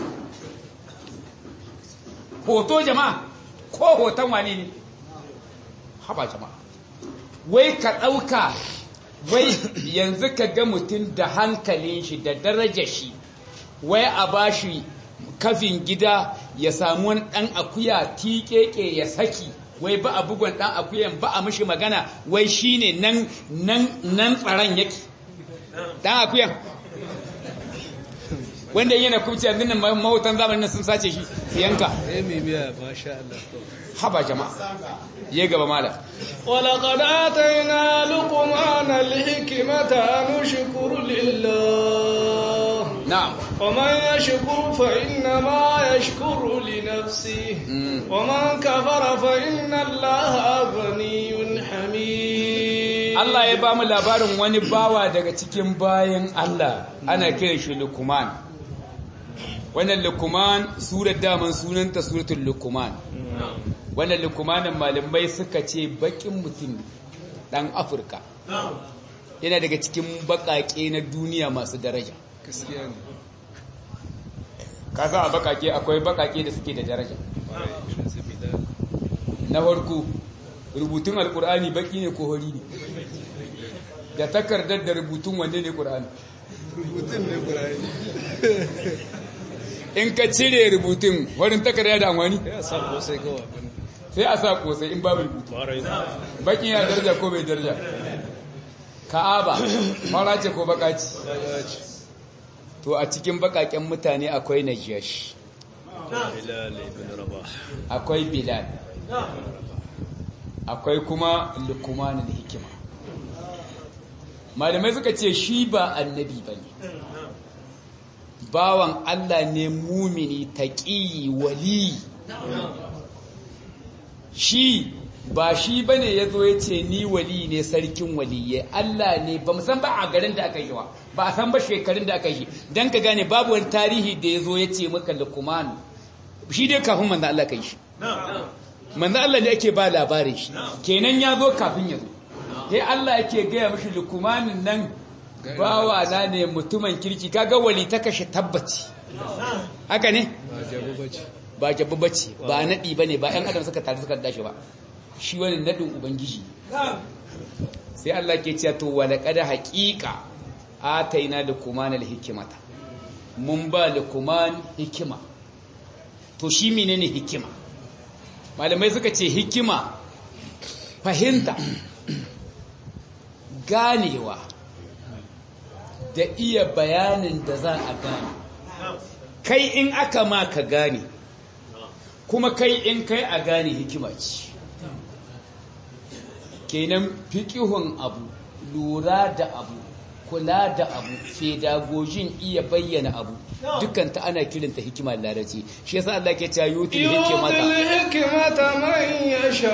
hoto jama'a ko hoton wane ne haba jama'a wai ka ɗauka wai yanzu ka ga mutum da hankalin shi da darajar shi wai a bashi kafin gida ya samu wani ɗan akuya tiƙeƙe ya saki wai ba a bugon ɗan akuyan ba a mishi magana wai shine nan nan nan tsaron yake ɗan akuyan wanda yana kubci yanzu nan mahutan zamanin sun sace shi su yanka haba jama'a ya gaba mala ولقد آتينا لقمان الحكمة أن اشكر لله na'am ومن يشكر فإنما يشكر لنفسه ومن كفر فإن الله غني حميد Allah ya ba mu labarin wani bawa daga cikin bayan Allah ana kiran shi Luqman wannan Luqman surar daman sunanta suratul Luqman wannan Luqmanin malamai suka ce bakin mutum dan Afirka yana daga cikin bakake na duniya masu daraja gaskiya ne kasa a bakake akwai bakake da suke da daraja na farko rubutun alkur'ani baki ne ko hori ne da takardar da rubutun wanne ne kur'ani rubutun ne ƙura'ani in ka cire rubutun warin takarda da amfani ya sa kosai kawai sai a sa kosai in babu rubutu barai baki ya daraja ko bai daraja ka'aba fara ce ko baka ce to a cikin bakaken mutane akwai najashi bilal ibn rabah akwai bilal akwai kuma lukumanin hikima malamai suka ce shi ba annabi ba ne bawan Allah ne mumini taƙi wali shi ba shi ba ne ya zo ya ce ni wali ne sarkin waliye Allah ne ba san ba a garin da aka yi wa ba a san ba shekarun da aka yi don ka gane babu wani tarihi da ya zo ya ce maka lukumanu shi dai kafin manzan Allah ka yi shi manzan Allah ne ake ba labarin shi kenan ya zo kafin ya zo sai Allah yake gaya mashi lukumanin nan bawa na ne mutumin kirki kaga wali ta kashe tabbaci haka ne ba jago bace ba jabu bace ba nadi bane ba ɗan adam suka tare suka dashi ba shi wani nadin ubangiji sai Allah ke cewa to wala qad haqiqa ataina luqman alhikmata mun ba luqman hikima to shi menene hikima malamai suka ce hikima fahimta ganewa da iya bayanin da za a gane kai in aka ma ka gane kuma kai in kai a gane hikima ce kenan fiƙihun abu lura da abu kula da abu fedagogin iya bayyana abu dukkan ta ana kiranta hikima larabci shi yasa Allah ke cewa yutul hikmata yutul hikmata man yasha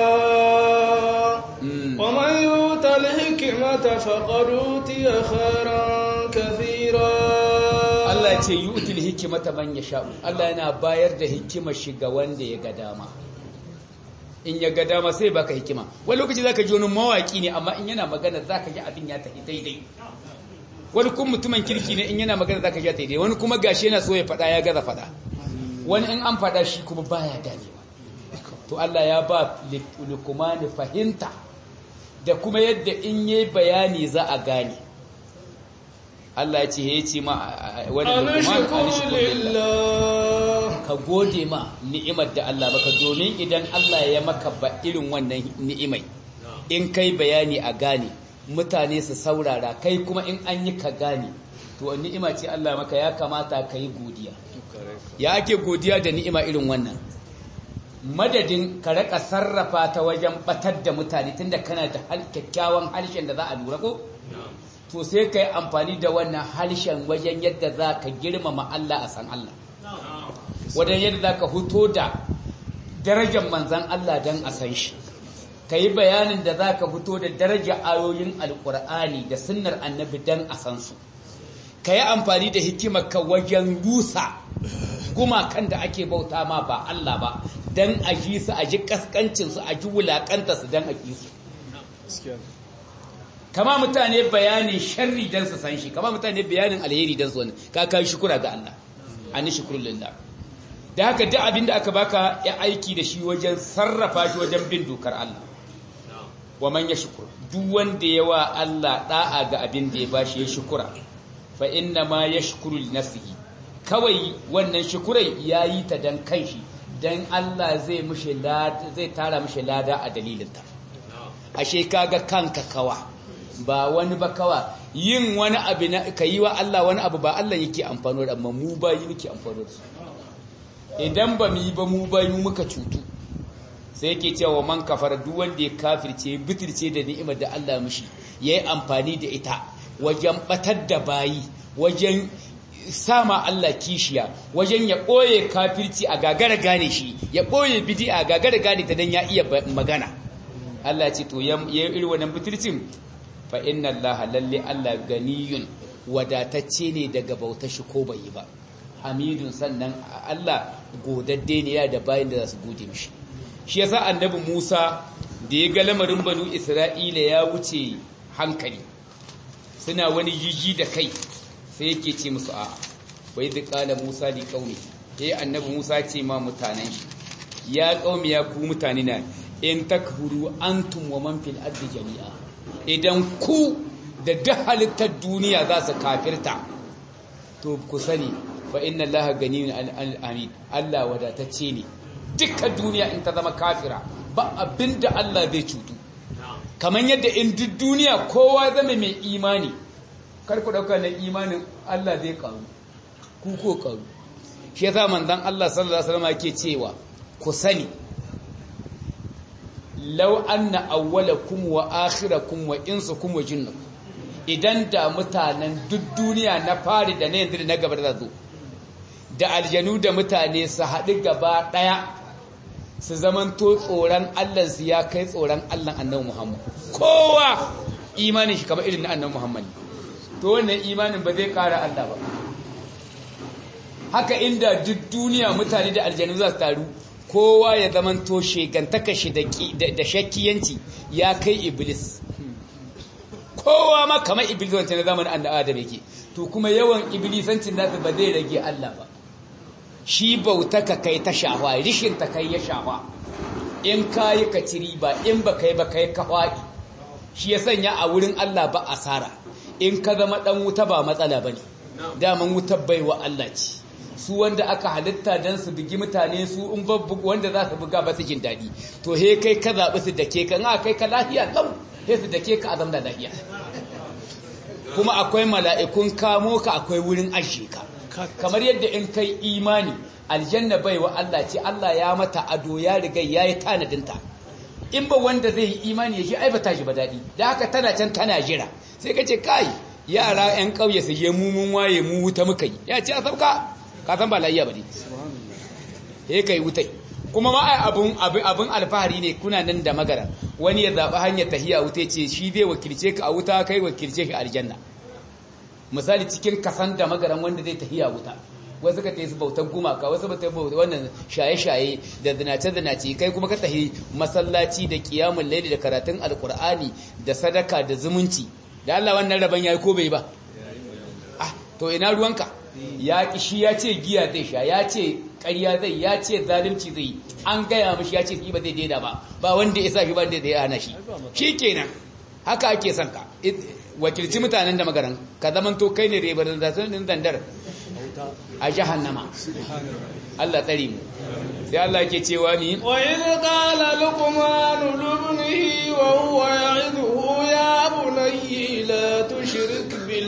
wa man yutul hikmata faqad utiya khairan kathira Allah ce yutul hikmata man yasha Allah yana bayar da hikima shi ga wanda ya ga dama in ya ga dama sai baka hikima wani lokaci zaka ji wani mawaki ne amma in yana magana zaka ji abin ya tafi daidai wani kuma mutumin kirki ne in yana magana zaka ji daidai wani kuma gashi yana so ya fada ya gaza fada wani in an fada shi kuma baya ganewa to Allah ya ba lukumani fahimta da kuma yadda in yayi bayani za a gane Allah ya ce ya ce ma wani lukumani ka gode ma ni'imar da Allah baka domin idan Allah ya maka ba irin wannan ni'imai in kai bayani a gane mutane su saurara kai kuma in an yi ka gane to ni'ima ce Allah maka ya kamata ka yi godiya ya ake godiya da ni'ima irin wannan madadin ka raka sarrafa ta wajen batar da mutane tunda kana da kyakkyawan harshen da za a lura ko to sai ka yi amfani da wannan harshen wajen yadda za ka girmama Allah a san Allah wajen yadda za ka huto da darajar manzan Allah don a san shi ka yi bayanin da za ka fito da darajar ayoyin alkur'ani da sunnar annabi don a san su ka yi amfani da hikimarka wajen rusa gumakan da ake bauta ma ba Allah ba don a ji su a ji kaskancinsu a ji wulakanta su don a ji su kama mutane bayanin sharri don su san shi kama mutane bayanin alheri don su wani ka kai shukura ga Allah an shukurun lillah da haka duk abin da aka baka ya aiki da shi wajen sarrafa shi wajen bin dokar Allah wa man yashkur duk wanda ya wa Allah da'a ga abin da ya bashi ya shukura fa inna ma yashkuru li nafsihi kawai wannan shukurai yayi ta dan kanshi dan Allah zai mishi lada zai tara mishi lada a dalilinta ashe kaga kanka kawa ba wani ba kawa yin wani abu na kayi wa Allah wani abu ba Allah yake amfano da amma mu ba yi muke amfano da su idan ba mu yi ba mu ba mu muka cutu sai yake cewa man kafara duk wanda ya kafirce bitirce da ni'imar da Allah mishi yayi amfani da ita wajen batar da bayi wajen sama Allah kishiya wajen ya ɓoye kafirci a gagara gane shi ya ɓoye bidi a gagara gane ta don ya iya magana Allah ce to ya yi irin wannan bitircin fa inna Allah lalle Allah ganiyun wadatacce ne daga bautar shi ko bai yi ba hamidun sannan Allah godadde ne ya da bayin da za su gode mishi shi yasa annabi Musa da ya ga lamarin banu Isra'ila ya wuce hankali suna wani jiji da kai sai yake ce musu a bai da kala Musa li qaumi yayi annabi Musa ce ma mutanen shi ya qaumi ya ku mutane na in takfuru antum wa man fil ardi jami'a idan ku da duk halittar duniya za su kafirta to ku sani fa inna allaha ganiyun al-amin Allah wadatacce ne dukkan duniya in ta zama kafira ba abinda Allah zai cutu kamar yadda in duk duniya kowa zama mai imani kar ku dauka na imanin Allah zai karu ku ko karu shi yasa manzon Allah sallallahu alaihi wasallam yake cewa ku sani law anna awwalakum wa akhirakum wa insakum wa jinnakum idan da mutanen duk duniya na fari da na yanzu da na gaba da zo da aljanu da mutane su haɗu gaba ɗaya su zamanto tsoron Allahnsu ya kai tsoron Allah annabi Muhammad kowa imanin shi kamar irin na annabi Muhammad to wannan imanin ba zai ƙara Allah ba haka inda duk duniya mutane da aljanu za su taru kowa ya zamanto shegantaka shi da shakkiyanci ya kai iblis kowa ma kamar iblis wancan na zamanin annabi Adam yake to kuma yawan iblisancin nasu ba zai rage Allah ba shi bauta ka kai ta shafa rishin ta kai ya shafa in kayi ka ci riba in ba kai ba kai ka faɗi shi ya sanya a wurin Allah ba asara in ka zama dan wuta ba matsala bane daman wutar baiwa Allah ce su wanda aka halitta dan su bugi mutane su in babbu wanda za su buga ba su jin daɗi to he kai ka zaɓi su dake ka in kai ka lafiya lau he su dake ka azam da lafiya kuma akwai mala'ikun kamo ka akwai wurin ashe ka kamar yadda in kai imani aljanna baiwa Allah ce Allah ya mata ado ya riga ya yi tanadinta in ba wanda zai yi imani ya shi ai ba ta shi ba daɗi da haka tana can tana jira sai ka ce kai yara 'yan ƙauye su je mu mun waye mu wuta muka yi ya ce a sauka ka san ba layya ba ne he kai wutai kuma ma ai abun abun alfahari ne kuna nan da magara wani ya zaɓi hanyar tahiya wuta ce shi zai wakilce ka a wuta kai wakilce shi aljanna misali cikin kasan da magaran wanda zai tahiya wuta wasu ka tayi su bautar gumaka wasu ba ta bautar wannan shaye-shaye da zinace-zinace kai kuma ka tahi masallaci da kiyamun laili da karatun alkur'ani da sadaka da zumunci da Allah wannan rabon yayi ko bai ba ah to ina ruwanka ya kishi ya ce giya zai sha ya ce ƙarya zai ya ce zalunci zai an gaya mishi ya ce ba zai daina ba ba wanda ya sa shi ba da ya hana shi shikenan haka ake son ka wakilci mutanen da magaran ka zamanto kai ne rebarantattun zandar a jahannama Allah tsari mu sai Allah ke cewa ni wa idh qala luqman libnihi wa huwa ya'iduhu ya bunayya la tushrik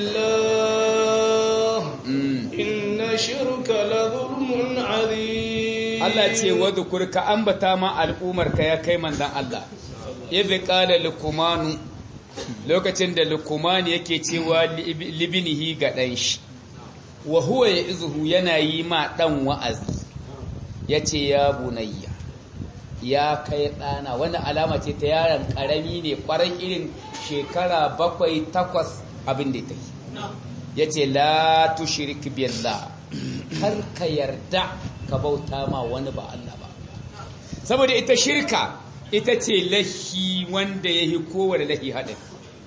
billah inna shirka la dhulmun 'azim Allah ce wa dhukurka ambata ma al'umar ka ya kai manzon Allah idh qala luqman lokacin da luqman yake cewa libnihi ga dan shi wa huwa ya izuhu yana yi ma ɗan wa'azi ya ce ya bunayya ya kai ɗana wani alama ce ta yaron ƙarami ne ƙwarar irin shekara bakwai takwas abin da ta yi ya ce la tushrik billah kar ka yarda ka bauta ma wani ba Allah ba saboda ita shirka ita ce lahi wanda ya yi kowane lahi haɗin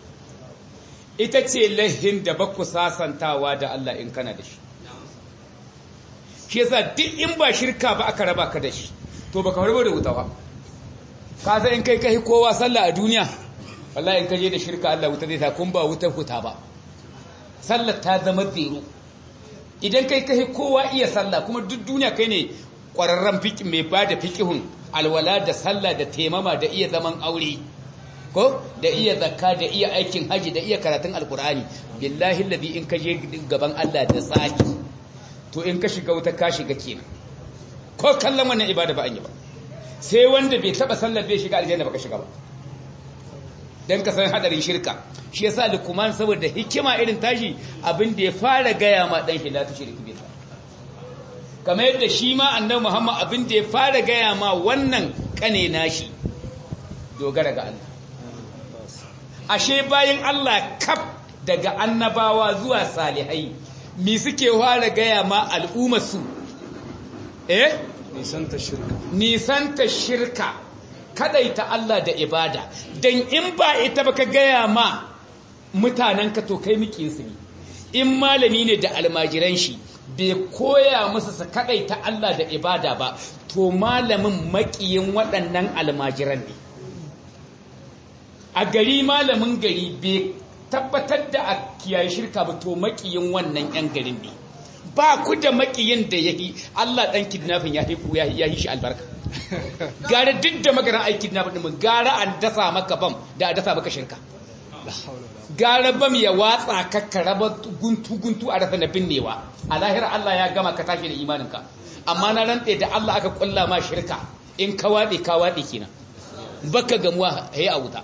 ita ce lahin da baku sasantawa da Allah in kana da shi shi yasa duk in ba shirka ba aka raba ka da shi to baka harbo da wuta ba ka san in kai kai kowa sallah a duniya wallahi in ka je da shirka Allah wuta zai sa kun ba wutar huta ba sallar ta zama zero idan kai kai kowa iya sallah kuma duk duniya kai ne kwararren fiqh mai bada fiqhun alwala da sallah da temama da iya zaman aure ko da iya zakka da iya aikin haji da iya karatun alkur'ani billahi alladhi in ka je gaban Allah da tsaki to in ka shiga wuta ka shiga kenan ko kallon wannan ibada ba an yi ba sai wanda bai taba sallar bai shiga aljanna ba ka shiga ba dan ka san hadarin shirka shi yasa lukman saboda hikima irin tashi abin da ya fara gaya ma dan shi la tushriku billah kamar yadda shi ma annabi Muhammad abin da ya fara gaya ma wannan kane nashi dogara ga Allah ashe bayan Allah kaf daga annabawa zuwa salihai mi suke fara gaya ma al'ummarsu eh nisanta shirka nisanta shirka kadaita Allah da ibada dan in ba ita baka gaya ma mutanenka to kai su ne in malami ne da almajiran shi bai koya musu su kadaita Allah da ibada ba to malamin makiyin waɗannan almajiran ne a gari malamin gari bai tabbatar da a kiyaye shirka ba to makiyin wannan yan garin ne ba ku da makiyin da yahi Allah dan kidnapping ya hiku ya yi shi albarka gara duk da magaran ai kidnapping din gara an dasa maka bam da a dasa maka shirka gara bam ya watsa ka karaba guntu guntu a rasa na binnewa a lahira Allah ya gama ka tashi da imaninka amma na rantse da Allah aka kulla ma shirka in ka waɗe ka waɗe kenan baka gamuwa hayi a wuta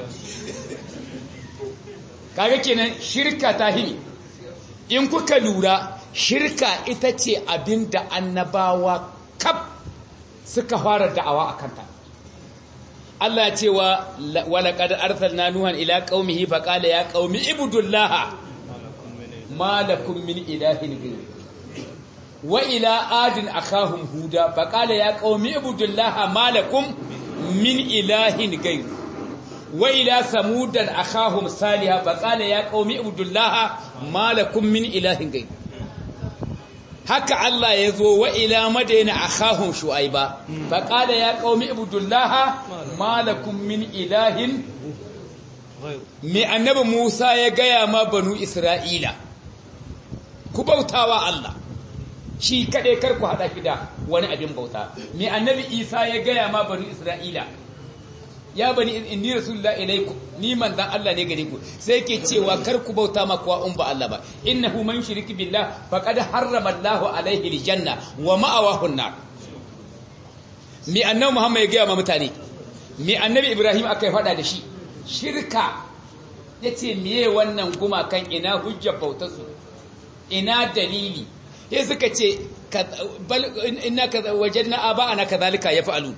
kaga kenan shirka ta hini in kuka lura shirka ita ce abin da annabawa kaf suka fara da'awa a kanta Allah ya ce wa walaƙad arsalna nuhan ila qaumihi faqala ya qaumi ibudullah ma lakum min ilahin ghayr wa ila adin akahum huda faqala ya qaumi ibudullah ma lakum min ilahin ghayr wa ila samudan akahum salihah faqala ya qaumi ibudullah ma lakum min ilahin ghayr haka Allah ya zo wa ila madaina akhahum shu'aiba fa qala ya qaumi ibudullah ma lakum min ilahin me annabi Musa ya gaya ma banu Isra'ila ku bautawa Allah shi kaɗai kar ku haɗa shi da wani abin bauta me annabi Isa ya gaya ma banu Isra'ila ya bani inni rasulullah ilaikum ni manzan Allah ne gare ku sai ke cewa kar ku bauta ma kuwa in ba Allah ba innahu man shiriki billah faqad harrama Allahu alaihi aljanna wa ma'awahu an-nar me annabi Muhammad ya gaya ma mutane me annabi Ibrahim aka faɗa da shi shirka yace meye wannan gumakan ina hujjar bautarsu ina dalili sai suka ce ina wajenna aba'ana kadhalika yaf'alu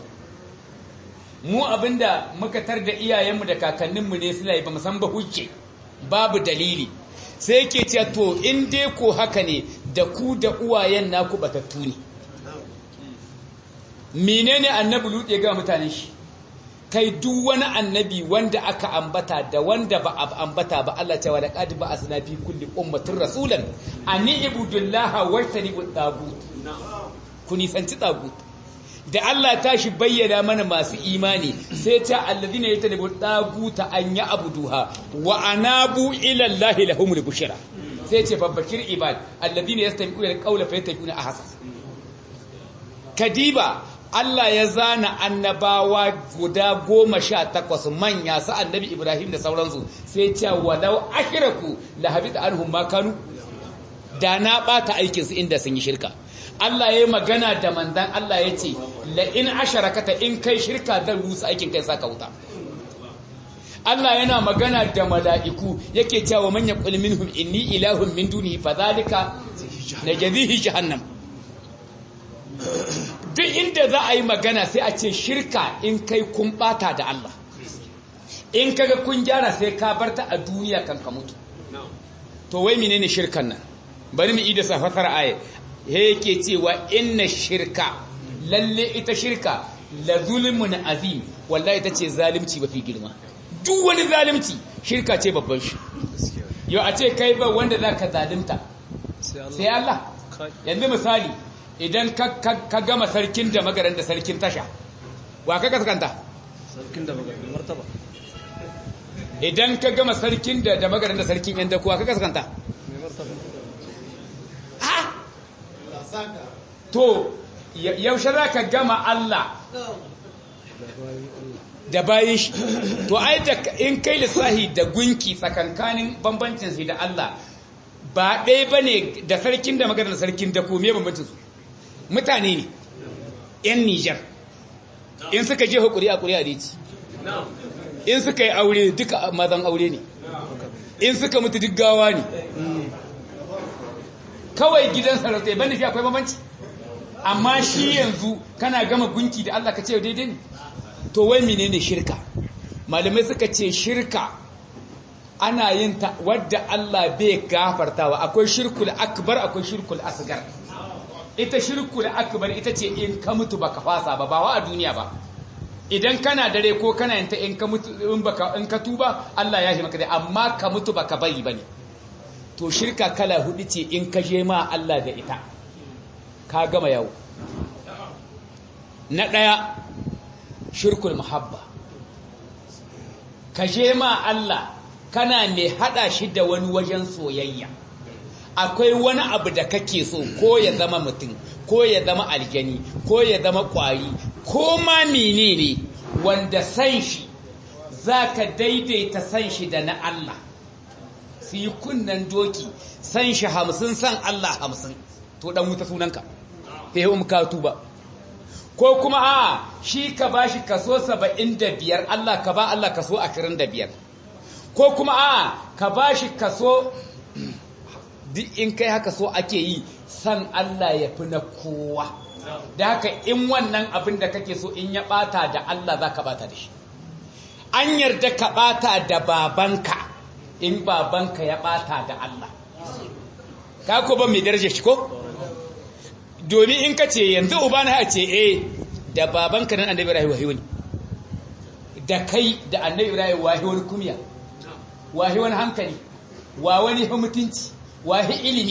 mu abinda muka tar da iyayenmu da kakanninmu ne suna yi ba san ba hujje babu dalili sai ke ce to in dai ko haka ne da ku da uwayen naku batattu ne menene annabi lutse ga mutanen shi kai duk wani annabi wanda aka ambata da wanda ba a ambata ba Allah cewa da qad ba asna fi kulli ummatin rasulan ani ibudullaha wajtanibu tagut ku nisanci tagut da Allah tashi bayyana mana masu imani sai ta alladhina yatanibu taguta an ya abuduha wa anabu ila allahi lahumul bushra sai ce babbakir ibad alladhina yastami'una alqawla fayattabi'una ahsan kadiba Allah ya zana annabawa guda goma sha takwas manya su annabi Ibrahim da sauransu sai ce walau ashiraku la habita anhum ma kanu da na bata aikin su inda sun yi shirka Allah ya yi magana da manzan Allah ya ce la in asharakata in kai shirka zan rusa aikin kai saka wuta Allah yana magana da mala'iku yake cewa man yaqul minhum inni ilahun min dunihi fadhalika najzihi jahannam duk inda za a yi magana sai a ce shirka in kai kun bata da Allah in kaga kun gyara sai ka barta a duniya kan ka mutu to wai menene shirkan nan bari mu ida safatar aya he yake cewa inna shirka lalle ita shirka la zulmun azim wallahi tace zalunci mafi girma duk wani zalunci shirka ce babban shi yau a ce kai ba wanda zaka zalunta sai Allah yanzu misali idan ka gama sarkin da magaran da sarkin tasha wa ka kaskanta sarkin da magaran martaba idan ka gama sarkin da da magaran da sarkin yan da kuwa ka kaskanta mai martaba ha to yaushe za ka gama Allah da bayan shi to ai da in kai lissahi da gunki tsakankanin bambancin sai da Allah ba ɗaya ba ne da sarkin da magaran da sarkin da kome bambancin su mutane ne 'yan Nijar in suka je hukuri a kuri'a ci in suka yi aure duka mazan aure ne in suka mutu duk gawa ne kawai gidan sarauta ban da shi akwai bambanci amma shi yanzu kana gama gunki da Allah ka ce daidai ne to wai menene shirka malamai suka ce shirka ana yin ta wadda Allah bai gafartawa akwai shirkul akbar akwai shirkul asgar ita shirku da akbar ita ce in ka mutu baka fasa ba ba wa a duniya ba idan kana dare ko kana yanta in ka mutu in baka in ka tuba Allah ya yi maka dai amma ka mutu baka bari bane to shirka kala hudu ce in ka je ma Allah da ita ka gama yau na daya shirkul muhabba ka je ma Allah kana mai hada shi da wani wajen soyayya akwai wani abu da kake so ko ya zama mutum ko ya zama aljani ko ya zama kwari ko ma menene wanda san shi zaka daidaita san shi da na Allah su yi kunnan doki san shi hamsin san Allah hamsin to dan wuta sunanka sai yi ka tuba ko kuma a shi ka bashi kaso saba'in da biyar Allah ka ba Allah kaso ashirin da biyar ko kuma a ka bashi kaso duk in kai haka so ake yi san Allah ya fi na kowa da haka in wannan abin da kake so in ya bata da Allah za ka bata da shi an yarda ka bata da babanka in babanka ya bata da Allah ka ko ban mai daraja shi ko domin in ka ce yanzu uba na ce eh da babanka nan annabi Ibrahim wahi wani da kai da annabi Ibrahim wahi wani kumya wahi wani hankali wa wani mutunci wahi ilimi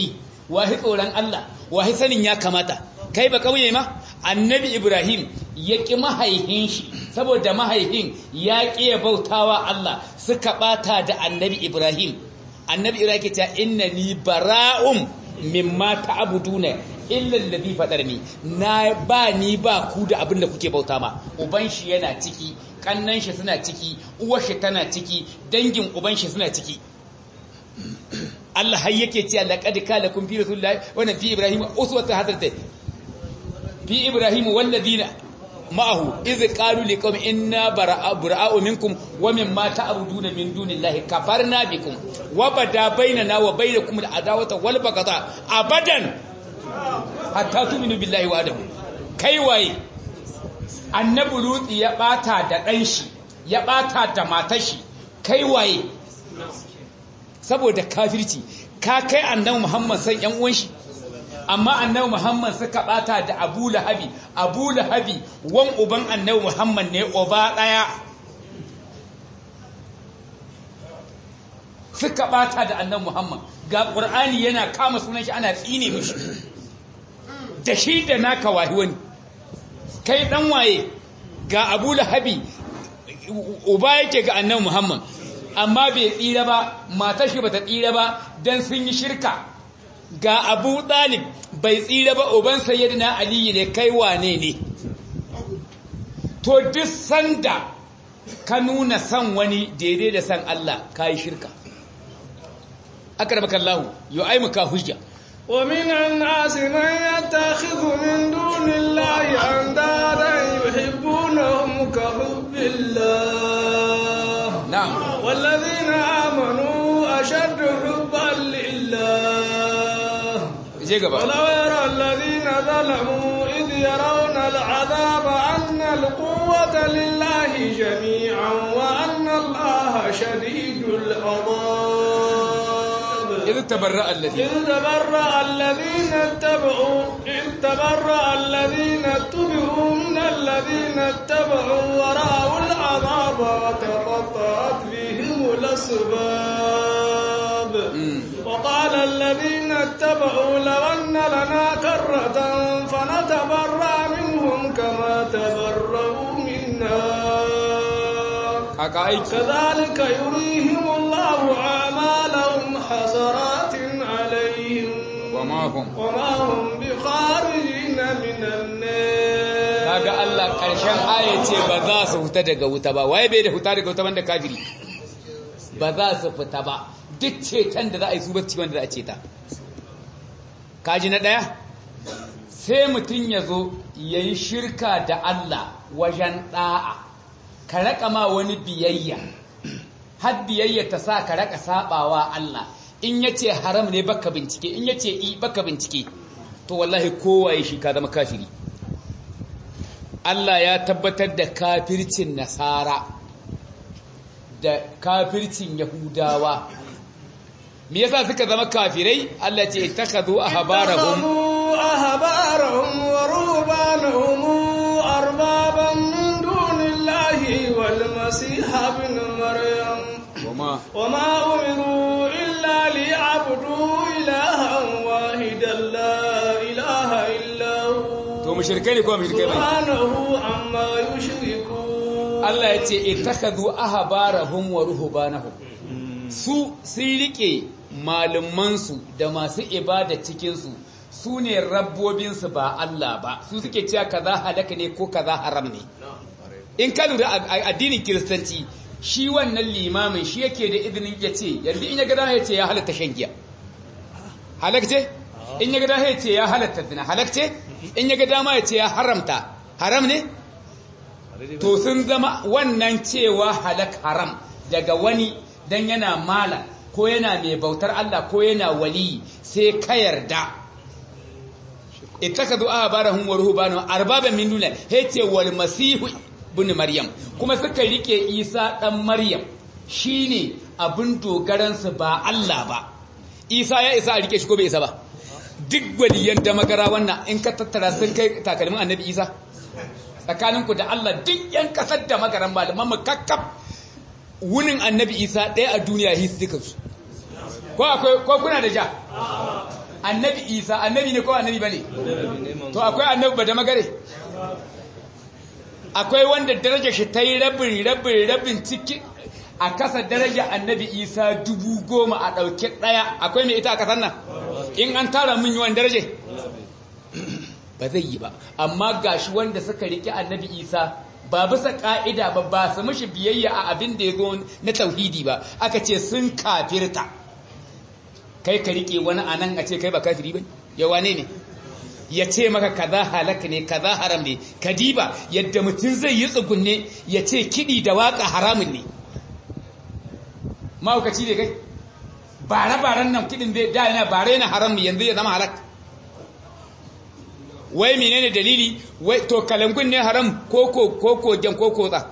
wahi tsoron Allah wahi sanin ya kamata kai ba kauye ma annabi ibrahim ya ƙi mahaihin shi saboda mahaihin ya ƙi ya bautawa Allah suka bata da annabi ibrahim annabi ibrahim ke cewa innani bara'um mimma ta'buduna illa alladhi fatarni na ba ni ba ku da abin da kuke bauta ma uban shi yana ciki kannan shi suna ciki uwar shi tana ciki dangin uban shi suna ciki Allah har yake cewa laqad kana kun fi rasulillahi wa fi ibrahim uswatun hasanah fi ibrahim walladina ma'ahu iz qalu liqawmin inna bara'u minkum wa mimma ta'buduna min dunillahi kafarna bikum wa bada bainana wa bainakum al'adawata wal baghdha abadan hatta tu'minu billahi wa adamu kai waye annabi lutsi ya bata da dan shi ya bata da matar shi kai waye saboda kafirci ka kai annabi muhammad san yan uwan shi amma annabi Muhammad suka bata da Abu Lahabi Abu Lahabi wan uban annabi Muhammad ne uba daya suka bata da annabi Muhammad ga Qur'ani yana kama sunan shi ana tsine mishi da shi da naka wahi wani kai dan waye ga Abu Lahabi uba yake ga annabi Muhammad amma bai tsira ba matar shi bata tsira ba dan sun yi shirka ga abu ɗalib bai tsira ba uban sayyidina aliyu ne kai wane ne to duk sanda ka nuna san wani daidai da san Allah ka yi shirka akarbakan lahu yau ai muka hujja ومن الناس من يتخذ من دون الله أندادا يحبونهم كحب الله نعم والذين آمنوا أشد حبا لله je gaba ولو يرى الذين ظلموا إذ يرون العذاب أن القوة لله جميعا وأن الله شديد العذاب إذ تبرأ الذين إذ تبرأ الذين اتبعوا إذ تبرأ الذين اتبعوا من الذين اتبعوا ورأوا العذاب وتقطعت بهم الأسباب وقال الذين اتبعوا لو أن لنا كرة فنتبرأ منهم كما تبرأوا منا haka aiki كذلك يريهم الله أعمالهم حسرات عليهم وما هم وما هم بخارجين من النار kaga Allah karshen aya ce ba za su fita daga wuta ba waye bai da fita daga wuta banda kafiri ba za su fita ba duk ceton da za a yi su bacci wanda za a ceta kaji na ɗaya sai mutum ya zo ya yi shirka da Allah wajen ɗa'a ka raƙa ma wani biyayya har biyayya ta sa ka raƙa saɓawa Allah in ya ce haram ne baka bincike in ya ce i baka bincike to wallahi kowaye shi ka zama kafiri Allah ya tabbatar da kafircin nasara da kafircin yahudawa me yasa suka zama kafirai Allah ce ittakhadhu ahbarahum اتخذوا أحبارهم ورهبانهم أربابا من دون الله والمسيح ابن مريم wama وما أمروا إلا ليعبدوا إلها واحدا لا إله إلا to هو mushrikai ne ko mushrikai bane سبحانه عما يشركون Allah ya ce ittakhadhu ahbarahum wa ruhbanahum su sun rike malumansu da masu ibada cikin su su ne rabbobinsu ba Allah ba su suke cewa kaza halaka ne ko kaza haram ne in ka lura a addinin kiristanci shi wannan limamin shi yake da izinin ya ce yanzu in ya gada ya ce ya halatta shan giya halakce in ya gada ya ce ya halatta zina halakce in ya gada ma ya ce ya haramta haram ne to sun zama wannan cewa halak haram daga wani dan yana mala ko yana mai bautar Allah ko yana wali sai ka yarda ittakadu ahbarahum wa ruhbanahum arbaban min dunillah yace wal masihu ibn maryam kuma suka rike isa dan maryam shine abin dogaran su ba Allah ba isa ya isa a rike shi ko bai isa ba duk waliyan da magara wannan in ka tattara sun kai takalmin annabi isa tsakaninku da Allah duk yan kasar da magaran malaman mu kakkaf wunin annabi isa ɗaya a duniya his dukansu ko akwai ko kuna da ja annabi isa annabi ne ko annabi bane to akwai annabi ba da magare akwai wanda daraja shi ta yi rabin rabin rabin ciki a kasa daraja annabi isa dubu goma a ɗauke ɗaya akwai mai ita a kasar nan in an tara min yawan daraje ba zai yi ba amma gashi wanda suka riƙe annabi isa ba bisa ƙa'ida ba ba su mishi biyayya a abin da ya zo na tauhidi ba aka ce sun kafirta kai ka riƙe wani a nan a ce kai ba kafiri ba yawa ne ne ya ce maka kaza halaka ne kaza haram ne kadiba yadda mutum zai yi tsugunne ya ce kiɗi da waƙa haramun ne mahaukaci ne kai bare-baren nan kiɗin da yana bare yana haram yanzu ya zama halak wai menene dalili wai to kalangun ne haram koko koko jan koko tsa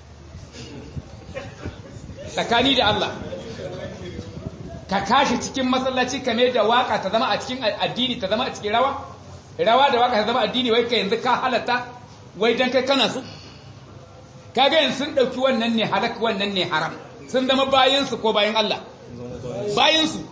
tsakani da Allah ka kashi cikin masallaci kame da waka ta zama a cikin addini ta zama a cikin rawa rawa da waka ta zama addini wai ka yanzu ka halatta wai dan kai kana su kaga yanzu sun dauki wannan ne halak wannan ne haram sun zama bayan su ko bayan Allah bayan su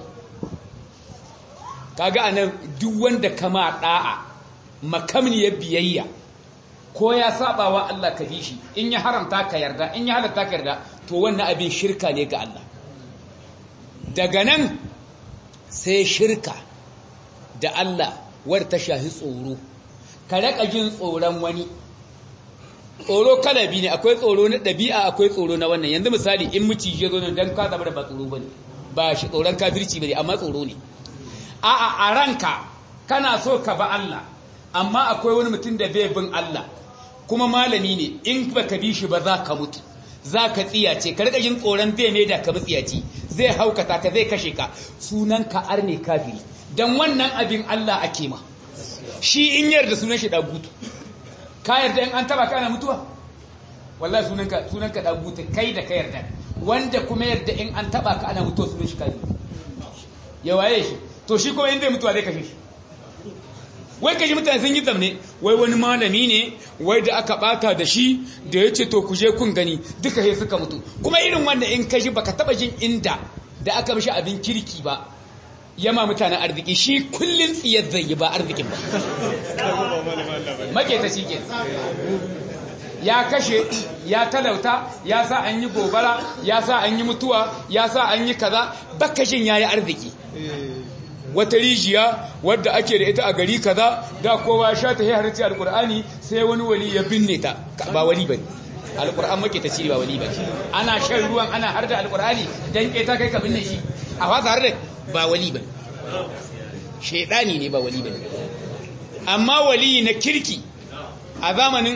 kaga anan duk wanda kama da'a makamniyar biyayya ko ya saba wa Allah ka bi shi in ya haramta ka yarda in ya halatta ka yarda to wannan abin shirka ne ga Allah daga nan sai shirka da Allah war ta shahi tsoro ka raka jin tsoron wani tsoro kala biyu ne akwai tsoro na ɗabi'a akwai tsoro na wannan yanzu misali in miciji ya zo nan dan ka zama da ba tsoro bane ba shi tsoron kafirci bane amma tsoro ne a'a a ranka kana so ka ba Allah amma akwai wani mutum da bai bin Allah kuma malami ne in baka bi shi ba za ka mutu za ka tsiyace ka rika yin tsoron zai ne da ka bi tsiyaci zai haukata ka zai kashe ka sunan ka arne kafiri dan wannan abin Allah ake ma shi in yarda sunan shi dagutu ka yarda in an taba ka ana mutuwa wallahi sunan ka sunan ka dagutu kai da ka yarda wanda kuma yarda in an taba ka ana mutuwa sunan shi kafiri ya waye shi to shi kuma in zai mutuwa zai kashe shi wai kaji mutane sun yi zamne wai wani malami ne wai da aka bata da shi da ya ce to ku je kun gani duka sai suka mutu kuma irin wanda in kaji baka taba jin inda da aka mishi abin kirki ba yama mutanen arziki shi kullun tsiyar zai yi ba arzikin ba make ta shi ke ya kashe ya talauta ya sa an yi gobara ya sa an yi mutuwa ya sa an yi kaza baka jin yayi arziki wata rijiya wadda ake da ita a gari kaza da kowa sha ta harci alkur'ani sai wani wali ya binne ta ba wali bane alkur'an make ta cire ba wali bane ana shan ruwan ana har da alkur'ani dan ke ta kai ka binne shi a fasa har da ba wali bane shedani ne ba wali bane amma wali na kirki a zamanin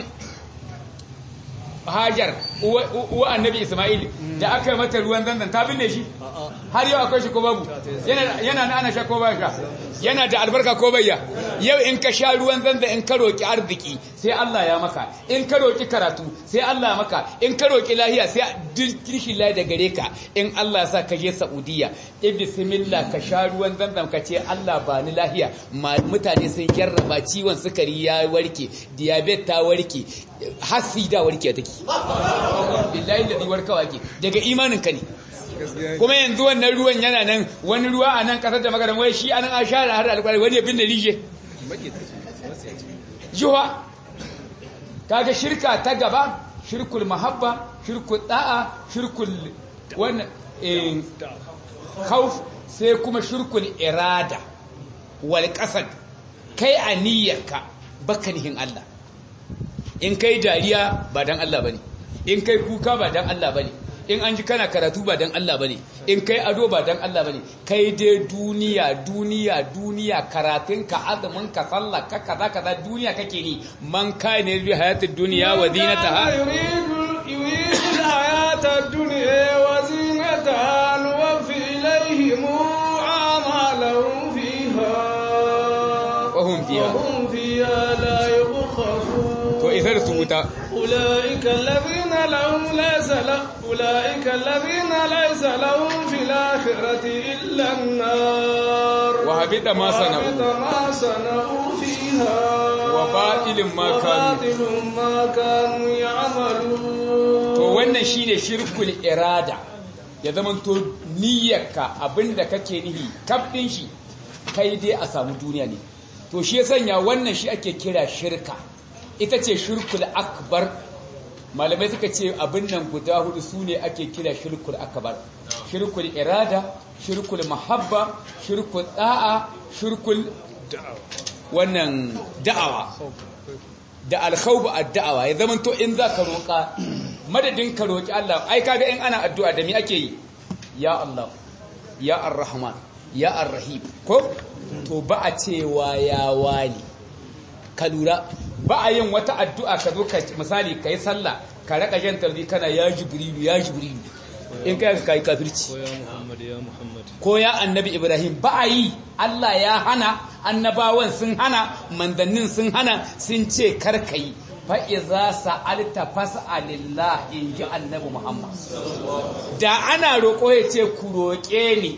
Hajar uwa annabi Ismail da aka yi mata ruwan zanzan ta binne shi har yau akwai shi ko babu yana na ana sha ko ba sha yana da albarka ko bayya yau in ka sha ruwan zanzan in ka roki arziki sai Allah ya maka in ka roki karatu sai Allah ya maka in ka roki lahiya sai dirkishi lahi da gare ka in Allah ya sa ka je Saudiya in bismillah ka sha ruwan zanzan ka ce Allah ba ni lahiya mutane sun jarraba ciwon sukari ya warke diabetes ta warke hasida warke take billahi da warkawa ke daga imanin ka ne kuma yanzu wannan ruwan yana nan wani ruwa a nan kasar da magaran wai shi anan an share har alƙwari wani abin da rije juwa kaga shirka ta gaba shirkul mahabba shirkul da'a shirkul wannan khauf sai kuma shirkul irada wal qasad kai aniyarka bakanihin Allah in kai dariya ba dan Allah bane in kai kuka ba dan Allah bane in an ji kana karatu ba dan Allah bane in kai ado ba dan Allah bane kai dai duniya duniya duniya karatun ka azumin ka sallah ka kaza kaza duniya kake ni man kai ne bi hayatid dunya wa zinataha yuridu hayatad dunya wa zinataha nuwaffi ilayhim a'malahum fiha wa hum fiha wa hum fiha la yubkhafun to isar su wuta أولئك الذين لهم ليس له أولئك الذين ليس لهم في الآخرة إلا النار وهبط ما صنعوا وهبط ما صنعوا فيها وباطل ما كانوا وباطل ما كانوا يعملون to wannan shine shirkul irada ya zamanto niyyarka abinda kake nihi kabdin shi kai dai a samu duniya ne to shi ya sanya wannan shi ake kira shirka ita ce shirkul akbar malamai suka ce abin nan guda hudu su ne ake kira shirkul akbar shirkul irada shirkul mahabba shirkul da'a shirkul wannan da'awa da alkhawbu ad-da'awa ya zaman to in za ka roƙa madadin ka roƙi Allah ai kaga in ana addu'a da me ake yi ya Allah ya ar-rahman ya ar-rahim ko to ba a cewa ya wani ka lura ba a yin wata addu'a ka zo ka misali kai sallah ka raka jan tarbi kana ya jibrilu ya jibrilu in kai ka kai kafirci ko ya muhammad ya muhammad ko ya annabi ibrahim ba a yi Allah ya hana annabawan sun hana mandannin sun hana sun ce karka yi fa'iza sa'alta fas'alillah in ji annabi muhammad da ana roƙo ya ce ku roƙe ni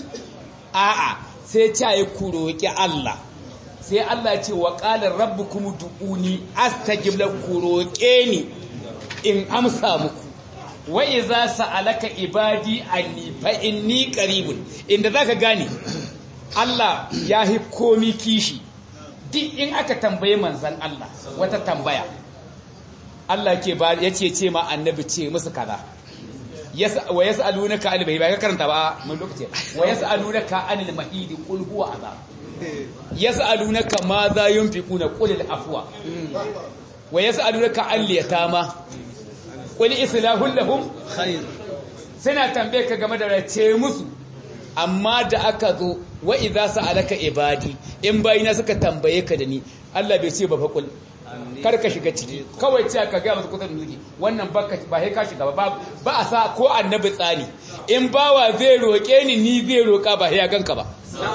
a'a sai ce yi ku roƙi Allah sai Allah ce wa ƙalar rabbi kuma du'uni astajib ku roƙe ni in amsa muku wa iza sa'alaka ibadi anni fa inni qaribun inda zaka gane Allah ya hi komi kishi duk in aka tambaye manzon Allah wata tambaya Allah ke ba yace ce ma annabi ce musu kaza wa yas'alunaka anil mahid ba ka karanta ba mun lokaci wa yas'alunaka anil mahid qul huwa azab yas'alunaka ma za yunfiquna qul al afwa wa yas'alunaka an liyatama qul islahul lahum khair suna tambaye ka game da race musu amma da aka zo wa idza sa'alaka ibadi in bayina suka tambaye ka da ni Allah bai ce ba fa kul kar ka shiga ciki kawai ce ka ga musu kusan nuki wannan ba ba sai ka shiga ba ba a sa ko annabi tsani in bawa zai roke ni ni zai roka ba sai ya ganka ba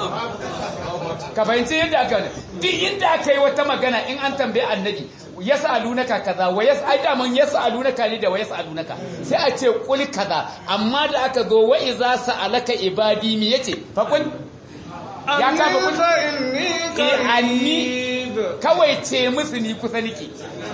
ka fahimci yadda aka ne duk inda aka yi wata magana in an tambaye annabi yas'alunaka kaza wa yas'al daman yas'alunaka ne da wa yas'alunaka sai a ce kul kaza amma da aka zo wa iza sa'alaka ibadi mi yace fa kul ya ka fa kul eh anni kawai ce musu ni kusa nike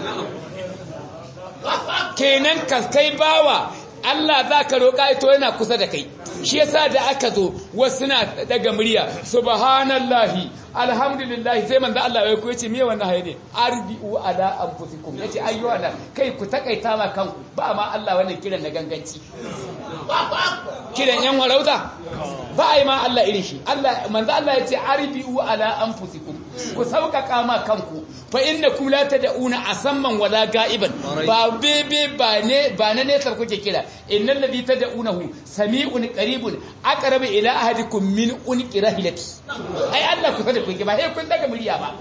kenan ka kai bawa Allah za ka roƙa ito yana kusa da kai shi yasa da aka zo wasu na daga murya subhanallahi alhamdulillah sai manzo Allah ya koyi ce me wannan haye ne arbiu ala anfusikum yace ayyuha na kai ku takaita ma kanku ba ma Allah wannan kiran na ganganci kiran yan warauta ba ai ma Allah irin shi Allah manzo Allah yace arbiu ala anfusikum ku sauƙaƙa ma kanku fa innakum la tad'una asamman wala ga'iban ba bebe ba ne ba na nesar kuke kira innal ladhi tad'unahu sami'un qaribun aqrabu ila ahadikum min unqi rahilati ai Allah ku sada kuke ba sai kun daga murya ba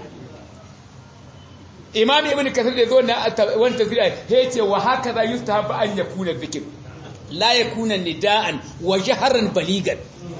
Imam Ibn Kathir da zo na wannan tafsira ya ce wa hakaza yustahabu an yakuna dhikr la yakuna nida'an wa jahran baligan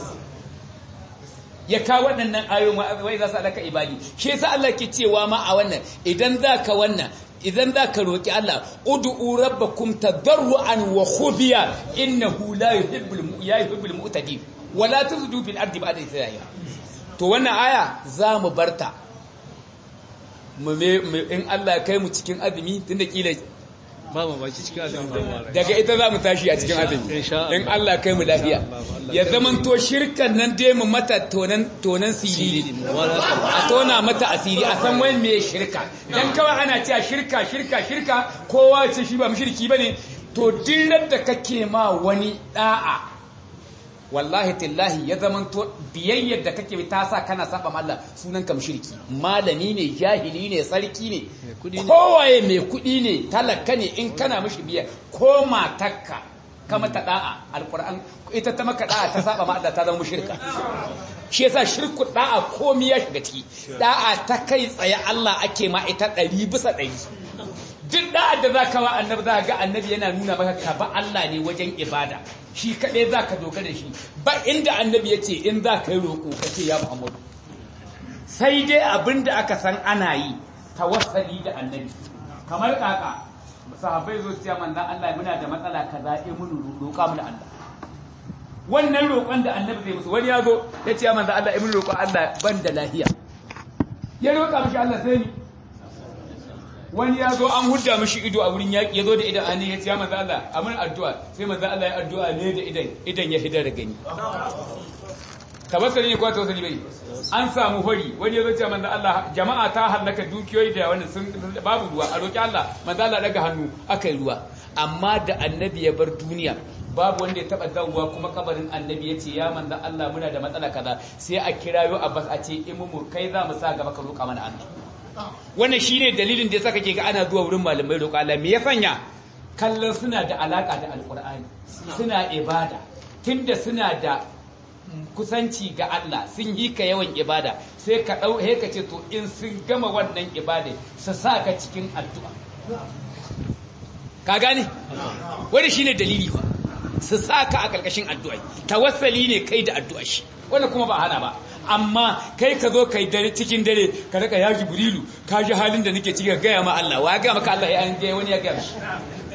ya kawo waɗannan ayoyin wai za su alaka ibadi shi yasa Allah ke cewa ma a wannan idan zaka wannan idan zaka roki Allah ud'u rabbakum tadarruan wa khufiya innahu la yuhibbul ya yuhibbul mu'tadin wa la tuzdu fil ardi ba'da isra'iha to wannan aya za mu barta mu in Allah kai mu cikin azumi tunda kila ba ma baki cikin azumi ba ma daga ita za mu tashi a cikin azumi in Allah kai mu lafiya ya zaman to shirkan nan dai mu mata tonan tonan siriri a tona mata asiri a san wani mai shirka dan kawai ana cewa shirka shirka shirka kowa ce shi ba mushriki bane to dillar da kake ma wani da'a wallahi tillahi ya zaman to biyayyar da kake ta sa kana saba ma Allah sunan ka mushriki malami ne jahili ne sarki ne kowaye mai kudi ne talaka ne in kana mishi biya ko matakka ka mata da'a alquran ita ta maka da'a ta saba ma Allah ta zama mushrika shi yasa shirku da'a komai ya shiga ciki da'a ta kai tsaye Allah ake ma ita 100 bisa 100 duk da'ar da zaka wa annabi za ga annabi yana nuna maka ka ba Allah ne wajen ibada shi kaɗai za ka dogara da shi ba inda annabi ya ce in za ka yi roƙo ka ce ya muhammadu sai dai abin da aka san ana yi tawassali da annabi kamar kaka sahabbai zo su ce manzan Allah muna da matsala ka zaɓe mun roƙa mu da Allah wannan roƙon da annabi zai musu wani ya zo ya ce manzan Allah mun roƙon Allah ban da lahiya ya roƙa mishi Allah sai ni wani ya zo an hudda mishi ido a wurin yaƙi ya zo da idan ani ya ce ya manzo Allah a mun addu'a sai manzo Allah ya addu'a ne da idan idan ya hidar gani tawassuli ne ko tawassuli bai an samu hori wani ya ce manzo Allah jama'a ta halaka dukiyoyi da wani sun babu ruwa a roki Allah manzo Allah daga hannu akai ruwa amma da annabi ya bar duniya babu wanda ya taba dawowa kuma kabarin annabi ya ce ya manzo Allah muna da matsala kaza sai a kirayo Abbas a ce imu kai za mu sa gaba ka roƙa mana Allah wannan shine dalilin da yasa kake ga ana zuwa wurin malamai roƙa Allah me ya sanya kallon suna da alaka da alqur'ani suna ibada tunda suna da kusanci ga Allah sun yi ka yawan ibada sai ka ɗau he ka ce to in sun gama wannan ibada su sa ka cikin addu'a ka gane wani shine dalili ba su sa ka a ƙarƙashin addu'a tawassali ne kai da addu'a shi wannan kuma ba hana ba amma kai ka zo kai dare cikin dare ka raka ya jibrilu ka ji halin da nake ciki gaya ma Allah wa ga maka Allah ya an wani ya gaya shi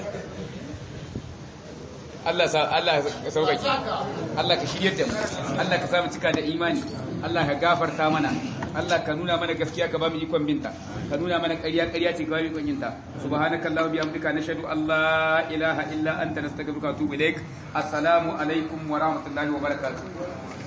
Allah sa Allah ka sauƙaƙe Allah ka shiryar da mu Allah ka samu cika da imani Allah ka gafarta mana Allah ka nuna mana gaskiya ka ba mu ikon binta ka nuna mana ƙarya ƙarya ce ka ba mu ikon yinta subhanakallahumma bihamdika nashhadu an la ilaha illa anta nastaghfiruka wa atubu ilaik assalamu alaikum wa rahmatullahi wa barakatuh